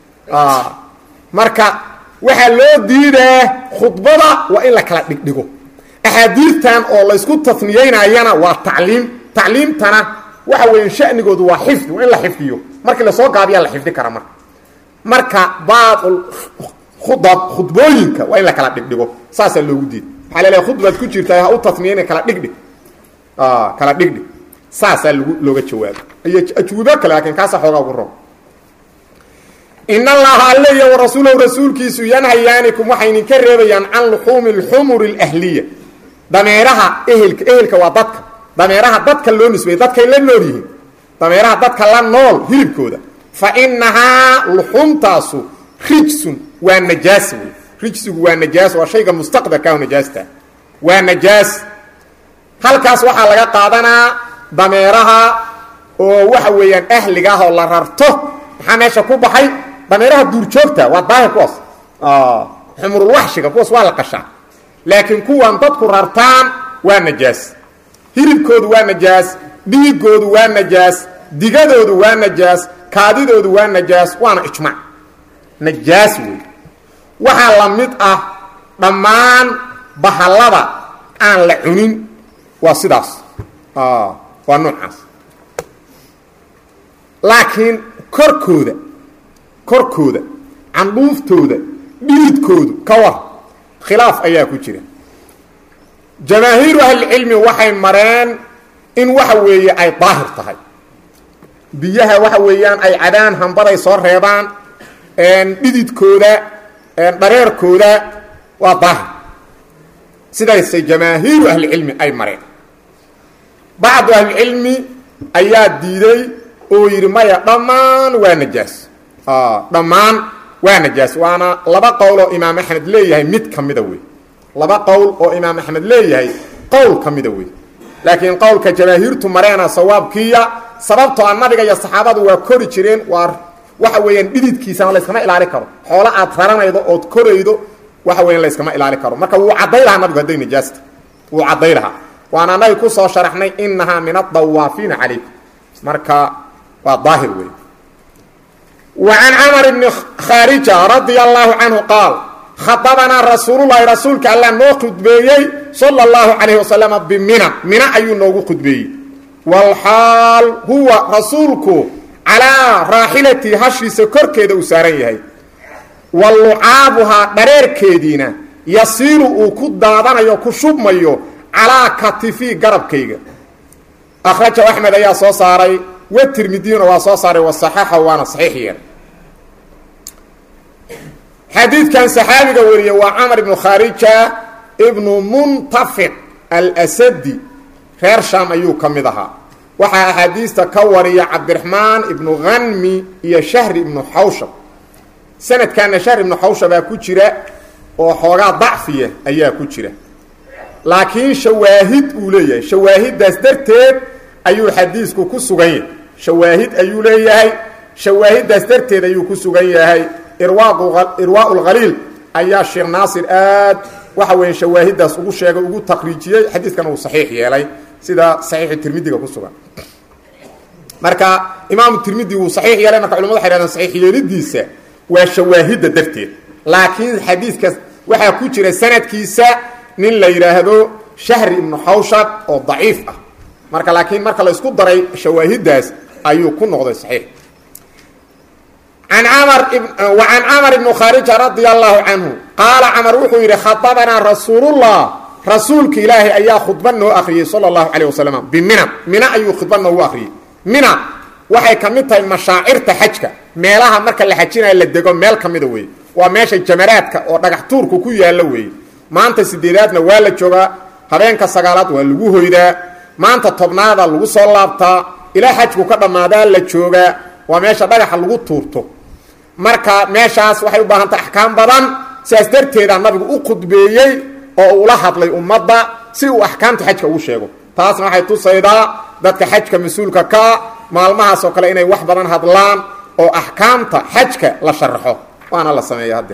marka waxaa loo diidaa khudbada waa in la kala dhigdhigo axaadiidtan oo la ysku taniyeynayana waa tacliim tacliimtana waxa weya shanigoodu waa xifdi waa in la xifdiyo markii lasoo gaabiyaa la xifdi kara marka marka baabul khudab khudbooyinka waa in la kala dhigdhigo saasaa loogu diida maxaa laleehay khudbaad ku jirtaa ha u taniyeyna kala dhigdhig kala dhigdhig saasaa lagu looga jawaabo iyo ajwibo kale laakiin kaasa xoogaa ugu ron in allaha alle iyo warasuulahu rasuulkiisu yanhayaanikum waxay idinka reebayaan can luxuumi alxumuri alahliya dameeraha ehelka ehelka waa dadka dameeraha dadka loo nisbeeyey dadkay la nool yihiin dameeraha dadka la nool hilibkooda fa inahaa luxumtaasu rijsun waa najaas wey rijsigu waa najaas waa shayga mustaqbalkaahu najaasta waa najaas halkaas waxaa laga qaadanaa dameeraha oo waxa weeyaan ahliga ah oo la rarto maxaa meesha ku baxay dameeraha duurjoogta waa daahir kuwaas xumurulwaxshiga kuwaas waa la qashaa laakiin kuwan dadku rartaan waa najaas hilibkoodu waa najaas dhiigoodu waa najaas digadoodu waa najaas kaadidoodu waa najaas waana ijmaac najaas wey waxaa la mid ah dhammaan bahallada aan la cunin waa sidaas waa noocaas laakiin korkooda korkooda candhuuftooda dhiidkoodu ka war khilaaf ayaa ku jira jamaahiiru ahlicilmi waxay mareen in waxa weeye ay daahir tahay biyaha waxa weeyaan ay cadaan hambaday soo reebaan dhididkooda dhareerkooda waa daahir sidaasay jamaahiiru ahlicilmi ay mareen bacdu ahlicilmi ayaa diiday oo yidhi maya dhammaan waa najaas dhammaan waa najaas waana laba qowl oo imaam axmed leeyahay mid ka mida wey laba qowl oo imaam axmed leeyahay qowl ka mida wey laakiin qowlka jamaahiirtu mareena sawaabkiiya sababtoo a nabiga iyo saxaabadu waa kori jireen waa waxa weeyaan dhididkiisana layskama ilaali karo xoolo aad raranaydo ood koraydo waxa weyan layskama ilaali karo marka wuu cadday lahaa nabigu hadday najaasta wuu cadday lahaa waana anaga ku soo sharaxnay inahaa min adawaafiina calaykum marka waa daahir wey وعن cمر بن khاaرجة رضي الله عنه قاaل khطبnaa رasuuللahi rasuulka alla noo khudbeeyey صلى الله عليه وسلم بmina mina ayuu noogu khudbeeyey والxاal huwa rasuulku calىa raaxilati hashiisa korkeeda uu saaran yahay walucaabuhaa dhareerkeediina yasiilu uu ku daadanayo ku shubmayo calىa katiفi garabkayga أkhraجahu أحmed ayaa soo saaray wtirmidiyuna waa soo saaray waصaxaxa waana saxiix yeer xadiidkan saxaabiga wariye waa camar ibnu khaarija ibnu muntafiq alsadi reer shaam ayuu ka mid ahaa waxaa axaadiista ka wariya cabdiraxmaan ibnu hanmi iyo shahri ibnu xawshab sanadkaana shahri ibnu xawshabaa ku jira oo xoogaa dacfiya ayaa ku jira laakiin shawaahid uu leeyahay shawaahiddaas darteed ayuu xadiisku ku sugan yahay shawaahid ayuu leeyahay shawaahiddaas darteed ayuu ku sugan yahay irwaa lkhaliil ayaa sheekh naasir aad waxa weya shawaahiddaas ugu sheegay ugu taqriijiyey xadiiskana uu saxiix yeelay sida saxiixu tirmidiga ku sugan marka imaamu tirmidi wuu saxiix yeelay marka culamadu waxay hahdeen saxiix yeelidiisa waa shawaahidda darteed laakiin xadiiskaas waxaa ku jira sanadkiisa nin la yidhaahdo shahri ibnu xawshab oo daciif ah marka laakiin marka la isku daray shawaahiddaas ayuu ku noqday saxiix an amar wa can camar ibnu khaarija radia allahu canhu qaala camar wuxuu yidhi khadabanaa rasuulullah rasuulka ilaahay ayaa khudba noo akhriyey sala allahu calayh wasalam bimina mina ayuu khudba noogu akhriyey mina waxay ka mid tahay mashaacirta xajka meelaha marka la xajinayo la dego meel ka mida weeye waa meesha jamaraadka oo dhagax tuurku ku yaallo weeye maanta sideedaadna waa la joogaa habeenka sagaalaad waa lagu hoydaa maanta tobnaada lagu soo laabtaa ilaa xajku ka dhammaadaa la joogaa waa meesha dhagaxa lagu tuurto marka meeshaas waxay u baahan tahay axkaam badan sidaas darteeda nabigu u khudbeeyey oo ula hadlay ummadda si uu axkaamta xajka ugu sheego taasna waxay tusaydaa dadka xajka mas-uulka kaa maalmahaas oo kale inay wax badan hadlaan oo axkaamta xajka la sharaxo waana la sameeya hadde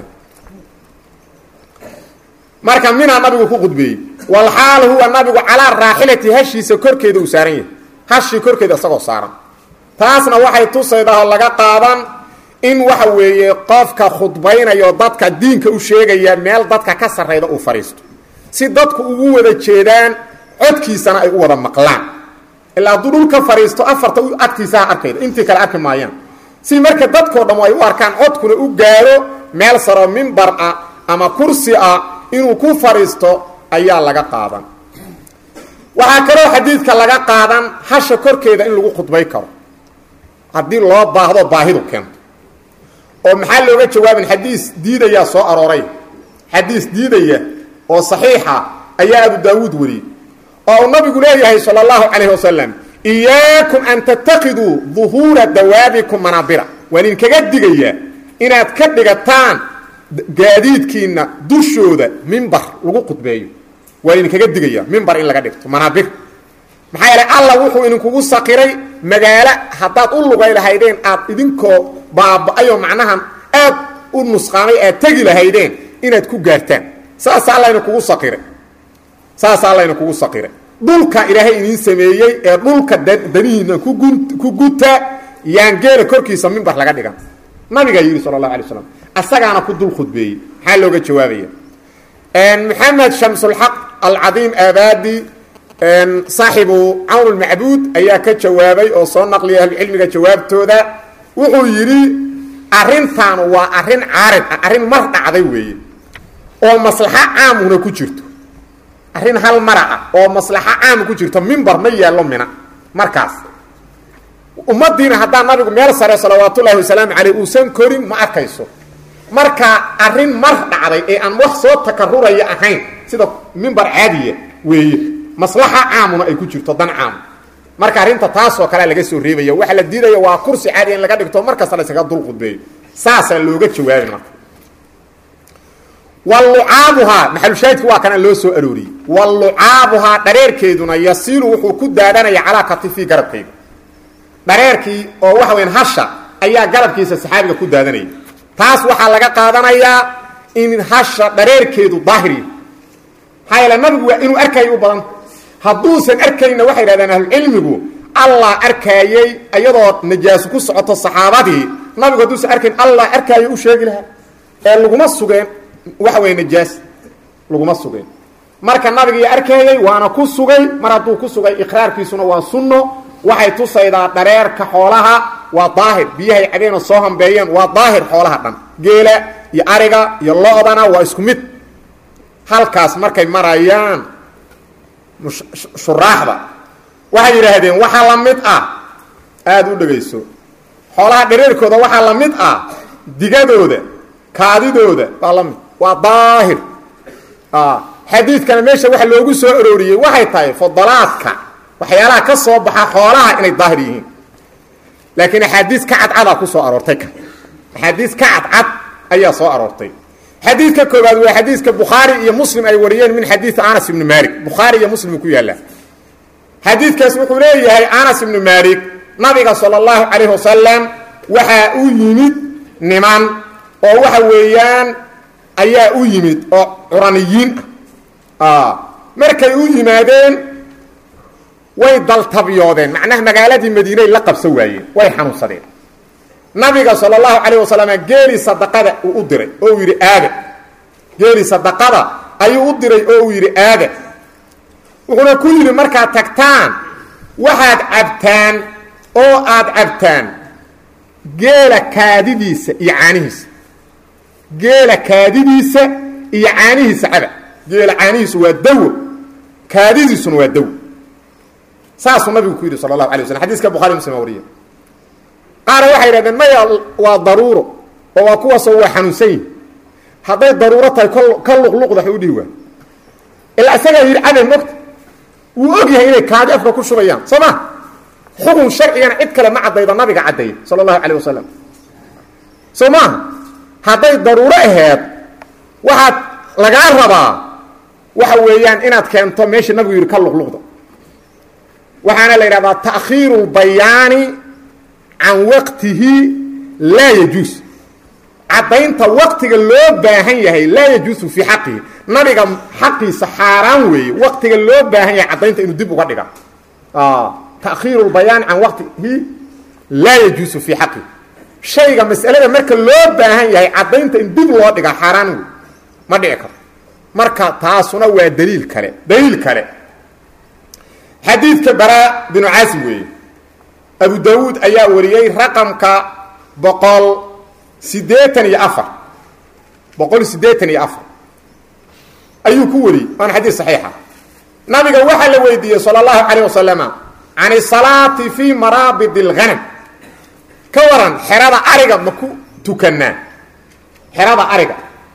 marka minaa nabigu ku khudbeeyey walxaal huwa nabigu calaa raaxilati hashiisa korkeeda uu saaran yahay hashii korkeeda isagoo saaran taasna waxay tusaydaa oo laga qaadan in waxa weeye qofka khudbaynayo dadka diinka u sheegaya meel dadka ka sarrayda uu fadhiisto si dadku ugu wada jeedaan codkiisana ay u wada maqlaan ilaa hadduu dhulka fadhiisto afarta agtiisaha arkayda intii kale arki maayaan si marka dadkoo dham ay u arkaan codkuna u gaaro meel saro mimbar ah ama kursi ah inuu ku fadhiisto ayaa laga qaadan waxaa kaloo xadiidka laga qaadan hasha korkeeda in lagu khudbay karo haddii loo baahdo baahidu keento oo maxaa looga jawaabin xadiis diidayaa soo arooray xadiis diidaya oo saxiixa ayaa abu daawuud wariyey oo uu nabigu leeyahay sala allahu calayhi wasalam iyaakum an tattakiduu duhuura dawaabikum manaabira waan idinkaga digayaa inaad ka dhigataan gaadiidkiinna dushooda mimbar lagu khudbeeyo waan idinkaga digayaa mimbar in laga dhigto manaabir maxaa yeelay allah wuxuu idinkugu saqiray magaalo haddaad u lugay lahaydeen aad idinkoo baaba-ayoo macnaha aad u nusqaamay aad tegi lahaydeen inaad ku gaartaan saasa alla idinkugu saqiray saasa alla idinkugu saqiray dhulka ilaahay idiin sameeyey ee dhulka danihiina kugu ku guta yaan geela korkiisa mimbar laga dhigan nabigaa yidhi sala allahu alay slam asagaana ku dul khudbeeyey maxaa looga jawaabaya maxamed shamsulxaq alcadiim aabadi saaxibu cawn lmacbuud ayaa ka jawaabay oo soo naqliya ahlucilmiga jawaabtooda wuxuu yidhi arrintan waa arrin caarid ah arrin mar dhacday weeye oo maslaxo caamuna ku jirto arrin hal mara ah oo maslaxo caama ku jirto mimbar ma yaallo mina markaas ummaddiina haddaa nabigu meel sare salawaatullaahi wasalaamu caleyh uusan korin ma arkayso marka arrin mar dhacday ee aan wax soo takaruraya ahayn sida mimbar caadiya weeye maslaxa caamuna ay ku jirto dan caam marka arrinta taasoo kalea laga soo reebaya waxa la diidaya waa kursi caadi in laga dhigto markasta la yskaga dul khudbeeyo saasaa looga jawaabi marka walucaabuhaa maxalushaahidku waa kana loo soo arooriyey walucaabuhaa dhareerkeeduna yasiilu wuxuu ku daadanaya calaa katifii garabkayga dhareerkii oo waxa weyan hasha ayaa garabkiisa saxaabiga ku daadanaya taas waxaa laga qaadanayaa in hasha dhareerkeedu daahiri maxaa yeele nabigu waa inuu arkayo u badan hadduusan arkayna waxay yidhahdeen ahlucilmigu allah arkaayey iyadoo najaaso ku socoto saxaabadii nabigu hadduusan arkayn allah arkaayo u sheegi lahaa ee laguma sugeen waxa weeye najaas laguma sugeen marka nabigii arkaayey waana ku sugay mar hadduu ku sugay iqraarkiisuna waa sunno waxay tusaydaa dhareerka xoolaha waa daahir biyahay cabeenoo soo hambeeyeen waa daahir xoolaha dhan geela iyo ariga iyo lo-dana waa isku mid halkaas markay marayaan shuraaxda waxay yidhaahdeen waxaa la mid ah aada u dhegayso xoolaha dhareerkooda waxaa la mid ah digadooda kaadidooda waa la mid waa daahir xadiidkana meesha waxa loogu soo arooriyey waxay tahay fadalaadka waxyaalaha ka soo baxa xoolaha inay daahir yihiin laakiin axaadiis ka cadcadaa ku soo aroortay kan axaadiis ka cadcad ayaa soo aroortay xadiidka koobaad waa xadiiska bukhaari iyo muslim ay wariyeen min xadiidi anas ibni malik bukhaari iyo muslim ku yaallaa xadiidkaas wuxuu leeyahay anas ibnu malik nabiga sala allahu calayhi wasalam waxaa u yimid niman oo waxa weeyaan ayaa u yimid oo curaniyiin ah markay u yimaadeen way daltabyoodeen macnaha magaaladii madiinay la qabsan waayeen way xanuunsadeen nabiga sala allahu calayh wasalam geeli sadaqada uu u diray oo uu yidhi aada geeli sadaqada ayuu u diray oo uu yidhi aada wuxuuna ku yidhi markaad tagtaan waxaad cabtaan oo aad cabtaan geela kaadidiisa iyo caanihiisa geela kaadidiisa iyo caanihiisa caba geela caanihiisu waa dawo kaadidiisuna waa dawo saasuu nabigu ku yidhi sala allahu alay waslam xadiiska bukhari muslim a wariya qaara waxay yidhahdeen maya waa daruuro oo waa kuwaasoo waa xanuunsan yihin hadday daruuro tahay ka luqluqda wax u dhihi waa ilaa isagaa yidhi cabe mogta wuu og yahay inay kaadi afka ku shubayaan soo ma xukun sharcigana cid kale ma caddaydo nabiga caddeeyey sala allahu calayh wasalam soo maaha hadday daruuro aheed waxaad lagaa rabaa waxa weeyaan inaad keento meesha nabigu yidhi ka luqluqda waxaana la yidhahdaa ta'khiiru lbayaani can waqtihi laa yajuus caddaynta waqtiga loo baahan yahay laa yajuusu fii xaqihi nabiga xaqiisa xaaraan weeye waqtiga loo baahan yahay caddaynta inuu dib uga dhiga takhiiru lbayaan can waqtihi laa yajuusu fii xaqihi shayga mas'alada marka loo baahan yahay caddaynta in dib loo dhigaa xaaraan wey ma dhici karto marka taasuna waa daliil kale daliil kale xadiidka baraa binu caasim weeye abu dawuud ayaa wariyey raqamka boqol siddeetan iyo afar boqol siddeetan iyo afar ayuu ku wariyey waana xadiis saxiixa nabiga waxaa la weydiiyey sala allahu calayh wasalama can isalaati fii maraabid اlghanam ka waran xerada ariga ma ku tukanaa xerada ariga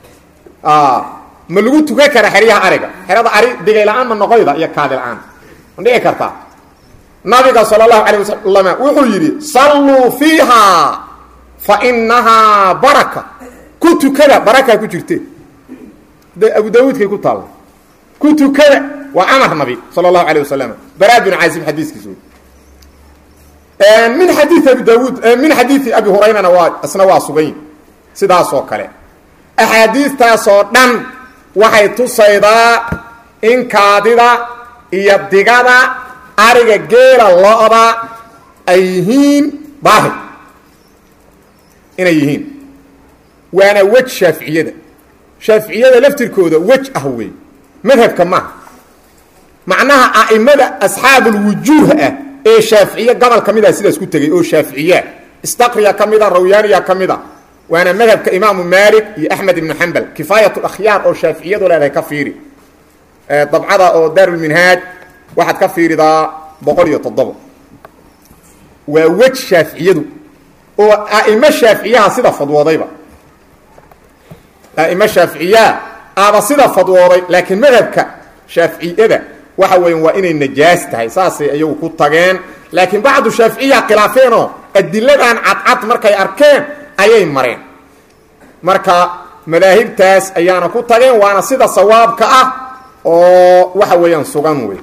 ma lagu tukan karaa xeryaha ariga xerada ari digay la-aan ma noqoyda iyo kaadi la-aan ma dhici kartaa nabiga sala allahu calayh wasalam wuxuu yidhi salluu fiiha fa inahaa baraka ku tukada barakaa ku jirte de abu daawuudkay ku taalla ku tukada waa amar nabi sala allahu calayh wasalam baraa binu caazib xadiiskiis wey min xadiii abi daawuud min xadiidi abi hurayrana waa isna waa sugayn sidaasoo kale axaadiistaasoo dhan waxay tusaydaa in kaadida iyo digada ariga geela lo-da ay yihiin daahir inay yihiin waana wej shaaficiyada shaaficiyada laftirkooda wej ah wey madhabka maaha macnaha a'imada asxaabulwujuuh ah ee shaaficiye gobol ka mid ah sidaas ku tegey oo shaaficiyaa istaqriya ka mida rawyaaniya ka mid a waana madhabka imaamu maalik iyo axmed ibnu xambal kifaayat akhyaar oo shaaficiyadu leedahay ka fiiri dabcada oo daarulminhaaj waxaad ka fiiridaa boqol iyo toddoba waa wej shaaficiyadu oo a'imo shaaficiyaha sida fadwoodayba a'imo shaaficiyaa aaba sida fadwooday laakiin madhabka shaaficiyada waxa weya waa inay najaas tahay saasay iyagu ku tageen laakiin bacdu shaaficiya khilaafeenoo adiladan cadcad markay arkeen ayay mareen marka madaahibtaas ayaana ku tageen waana sida sawaabka ah oo waxa weeyaan sugan wey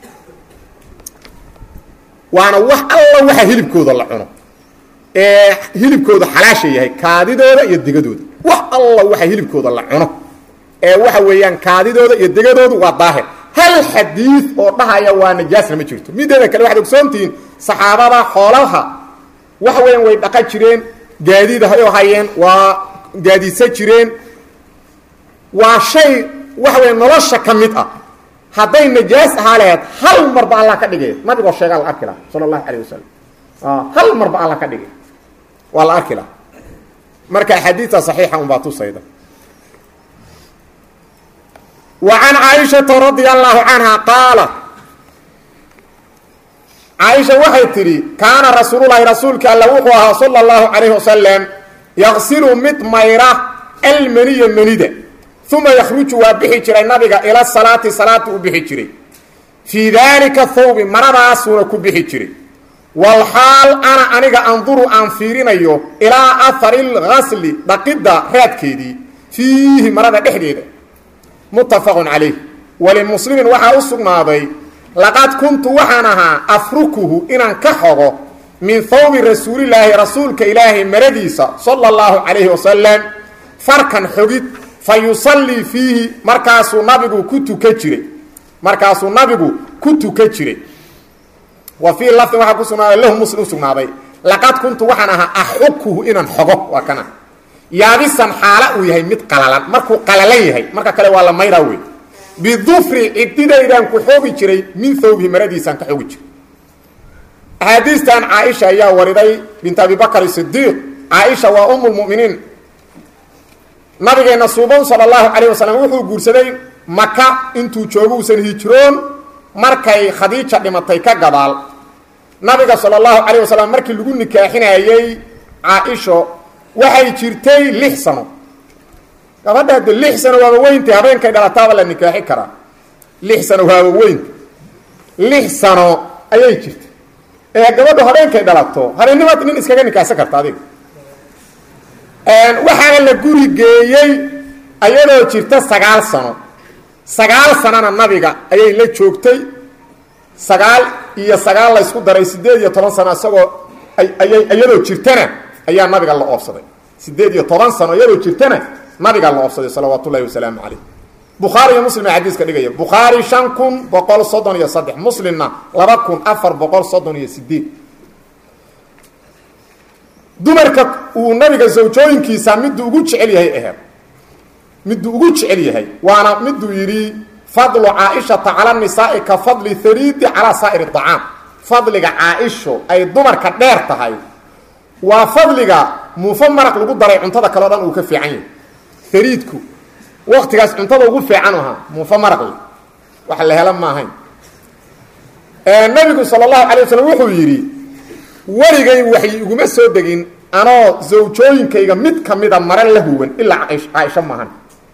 waana wax alla waxa hilibkooda la cuno ee hilibkooda xalaasha yahay kaadidooda iyo digadooda wax alla waxa hilibkooda la cuno ee waxa weeyaan kaadidooda iyo degadoodu waa daahir hal xadiid oo dhahaya waa najaasna ma jirto mideeda kale waxaad ogsoontihiin saxaabada xoolaha waxa weeyaan way dhaqa jireen gaadiid hayoo hayeen waa gaadiidsan jireen waa shay waxa weya nolosha ka mid ah hadday najaas ahaa laheyd hal marba allah ka dhigay nabigoo sheegaa la arki laha sala allahu calayh wasalam hal marba allah ka dhigay waa la arki laha marka axaadiidta saxiixa unbaa tusayda wa can caaishata radia allahu canha qaalat caaisha waxay tidhi kaana rasuululahi rasuulka alla wuxuu ahaa sala allahu calayhi wasalam yaqsilu mid mayra almaniya manida uma yakhruju waa bixi jiray nabiga ila salaati salaata u bixi jiray fii daalika thawbi maradaasuuna ku bixi jiray walxaal ana aniga anduru aan fiirinayo ilaa ahari lgasli dhaqidda raadkeedii fiihi marada dhexdeeda muttafaqun calayh walimuslimin waxaa u sugnaaday laqad kuntu waxaan ahaa afrukuhu inaan ka xogo min thawbi rasuulilaahi rasuulka ilaahay maradiisa sala allahu calayhi wasalam farkan xogid fa yusallii fiihi markaasuu nabigu ku tuka jiray markaasuu nabigu ku tuka jiray wa fii lafdin waxaa ku sugnaaday lahu muslim u sugnaaday laqad kuntu waxaan ahaa axukuhu inaan xogo waa kana yaabisan xaala uu yahay mid qalalan markuu qalalan yahay marka kale waa la mayraa wey bidufri cididaydaan ku xoogi jiray min thawbihi maradiisaan ka xoogi jiray axaadiistan caaisha ayaa wariday bint abi bakr sidiiq caaisha waa umu lmuminiin nabigeenna suuban sala allahu calayh wasalam wuxuu guursaday maka intuu joogo uusan hijroon markay khadiija dhimatay ka gadaal nabiga sala allahu calayh wasalam markii lagu nikaaxinayey caa-isho waxay jirtay lix sano gabadha de lix sano waaba weynta habeenkay dhalataaba la nikaaxi karaa lix sano waaba weynta lix sano ayay jirtay ee gabadhu habeenkay dhalato habeennimad nin iskaga nikaaxsan karta adiga waxaana la guri geeyey ayadoo jirta sagaal sano sagaal sanona nabiga ayay la joogtay sagaal iyo sagaal laysku daray siddeed iyo toban sano isagoo ayay iyadoo jirtana ayaa nabiga la oobsaday siddeed iyo toban sano iyadoo jirtana nabigaa la oobsaday salawaat ullahi wasalaamu calayh bukhaari iyo muslim aa xadiiska dhigaya bukhaari shan kun boqol soddon iyo saddex muslimna laba kun afar boqol soddon iyo sideed dumarka uu nabiga zawjooyinkiisa miduu ugu jecel yahay aheed miduu ugu jecel yahay waana miduu yidhi fadlu caaishata cala nisaai ka fadli hariidi calaa saa'iri acaam fadliga caaisho ay dumarka dheer tahay waa fadliga muufo maraq lagu daray cuntada kale o dhan uu ka fiican yahay hariidku waktigaas cuntada ugu fiican ahaa muufo maraqle wax la hela ma ahayn nabigu sala allahu alay waslm wuxuu yidhi weligay waxay iguma soo degin anoo zawjooyinkayga mid ka mida mare la huwan ilaa caaisho maahan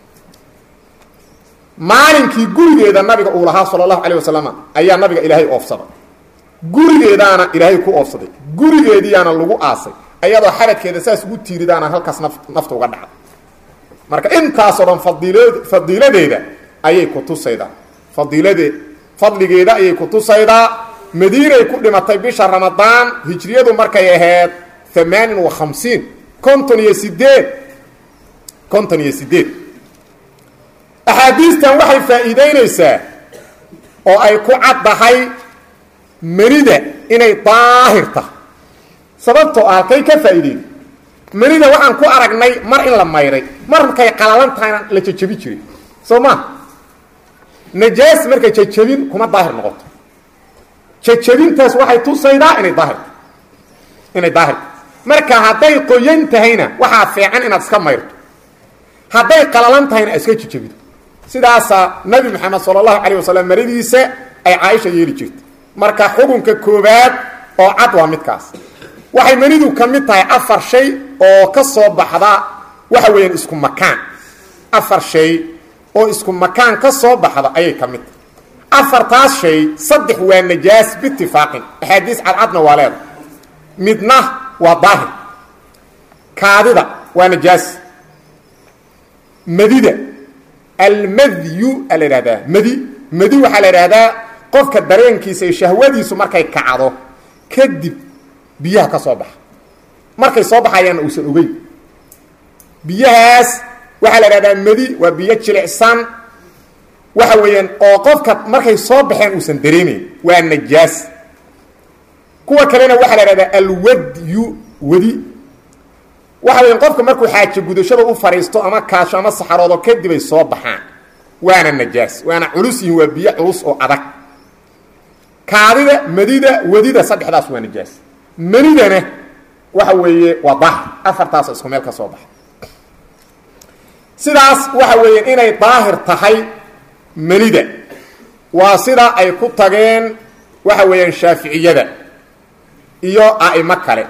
maalinkii gurigeeda nabiga uu lahaa sala allahu alayh wasalam ayaa nabiga ilaahay oofsaday gurigeedaana ilaahay ku oofsaday gurigeediyaana lagu aasay ayadoo xabadkeeda saas ugu tiiridaana halkaas naf nafta uga dhacday marka intaasoo dhan fadiilad fadiiladeeda ayay ku tusaydaa fadiilade fadligeeda ayay ku tusaydaa madiinay ku dhimatay bisha ramadaan hijriyadu markay ahayd amaanin wa khamsiin konton iyo sideed konton iyo sideed axaadiistan waxay faa'iideynaysaa oo ay ku caddahay manida inay daahir tahay sababtoo ah halkay ka faa'iideen manida waxaan ku aragnay mar in la mayray markay qalalan tahayna la jajabi jiray soo maa najaas markay jajabin kuma daahir noqoto jajabintaas waxay tusaydaa inay daahirta inay daahirta marka hadday qoyan tahayna waxaa fiican inaad iska mayrto hadday qalalan tahayna iska jajabido sidaasaa nabi maxamed sala allahu calayh wasalam maradiisa ay caaisha yeeli jirtay marka xukunka koobaad oo cad waa midkaas waxay manidu ka mid tahay afar shay oo ka soo baxda waxa weeyaan isku makaan afar shay oo isku makaan ka soo baxda ayay ka mid tahay afartaas shay saddex waa najaas biitifaaqin axaadiis cadcadna waa leeda midna waa daahir kaadida waa najaas madida almadyu a la ihahdaa madi madi waxaa la idhaahdaa qofka dareenkiisa iyo shahwadiisu markay kacdo kadib biyaha ka soo baxa markay soo baxayaanna uusan ogeyn biyahaas waxaa la idhahdaa madi waa biyo jilicsan waxa weeyaan oo qofka markay soo baxeen uusan dareemayn waa najaas kuwa kalena waxaa la idhahdaa alwadyu wadi waxa weyan qofka markuu xaajo gudashada u fadhiisto ama kaasho ama saxaroodo kadib ay soo baxaan waana najaas waana culus yihin waa biyo culus oo adag kaadida madida wadida saddexdaas waa najaas manidana waxa weeye waa daahir afartaas isku meel ka soo baxa sidaas waxa weeyaan inay daahir tahay manida waa sida ay ku tageen waxa weeyaan shaaficiyada iyo a'imo kale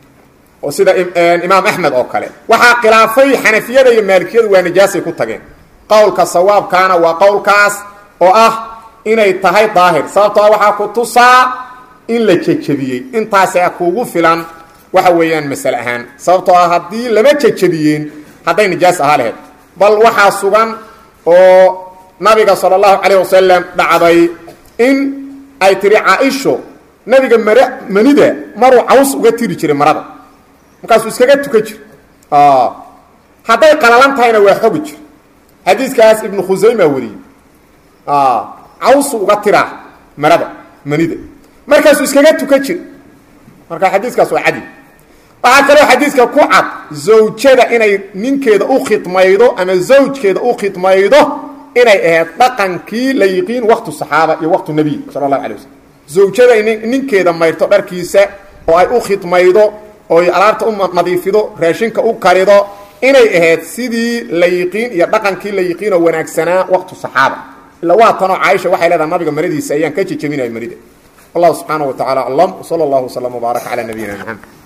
oo sida imaam axmed oo kale waxaa khilaafay xanafiyada iyo maalikiyadu waa najaasay ku tageen qowlka sawaabkaana waa qowlkaas oo ah inay tahay daahir sababtoo waxaa ku tusaa in la jejebiyey intaasa kuugu filan waxa weeyaan masale ahaan sababtoo ah haddii lama jejebiyeen hadday nijaas ahaa laheyd bal waxaa sugan oo nabiga sala allahu calayh wasalam dhacday in ay tiri caa-isho nabiga mare manida maruu caws uga tiri jiray marada markaasuu iskaga tukan jir hadday qalalan tahayna waa xogi jir xadiiskaas ibnu khusayma wariyey cawsu uga tiraa marada manida markaasuu iskaga tukan jir marka xadiiskaas waa cadi waxaa kaloo xadiiska ku cad zawjada inay ninkeeda u khidmaydo ama zawjkeeda u khidmaydo inay ahayd dhaqankii la yiqiin waqtu saxaaba iyo waqtu nebiy sala allahu alay waslm zawjada in ninkeeda mayrto dharkiisa oo ay u khidmaydo oo ay alaabta u nadiifido raashinka u karido inay ahayd sidii la yiqiin iyo dhaqankii la yiqiin oo wanaagsanaa waqtu saxaaba ila waa tanoo caaisha waxay leedahay nabiga maradiisa ayaan ka jejebinaya marida wallahu subxaana wa tacala aclam wsala allahu wslam wbaarak calaa nabiyina maxamed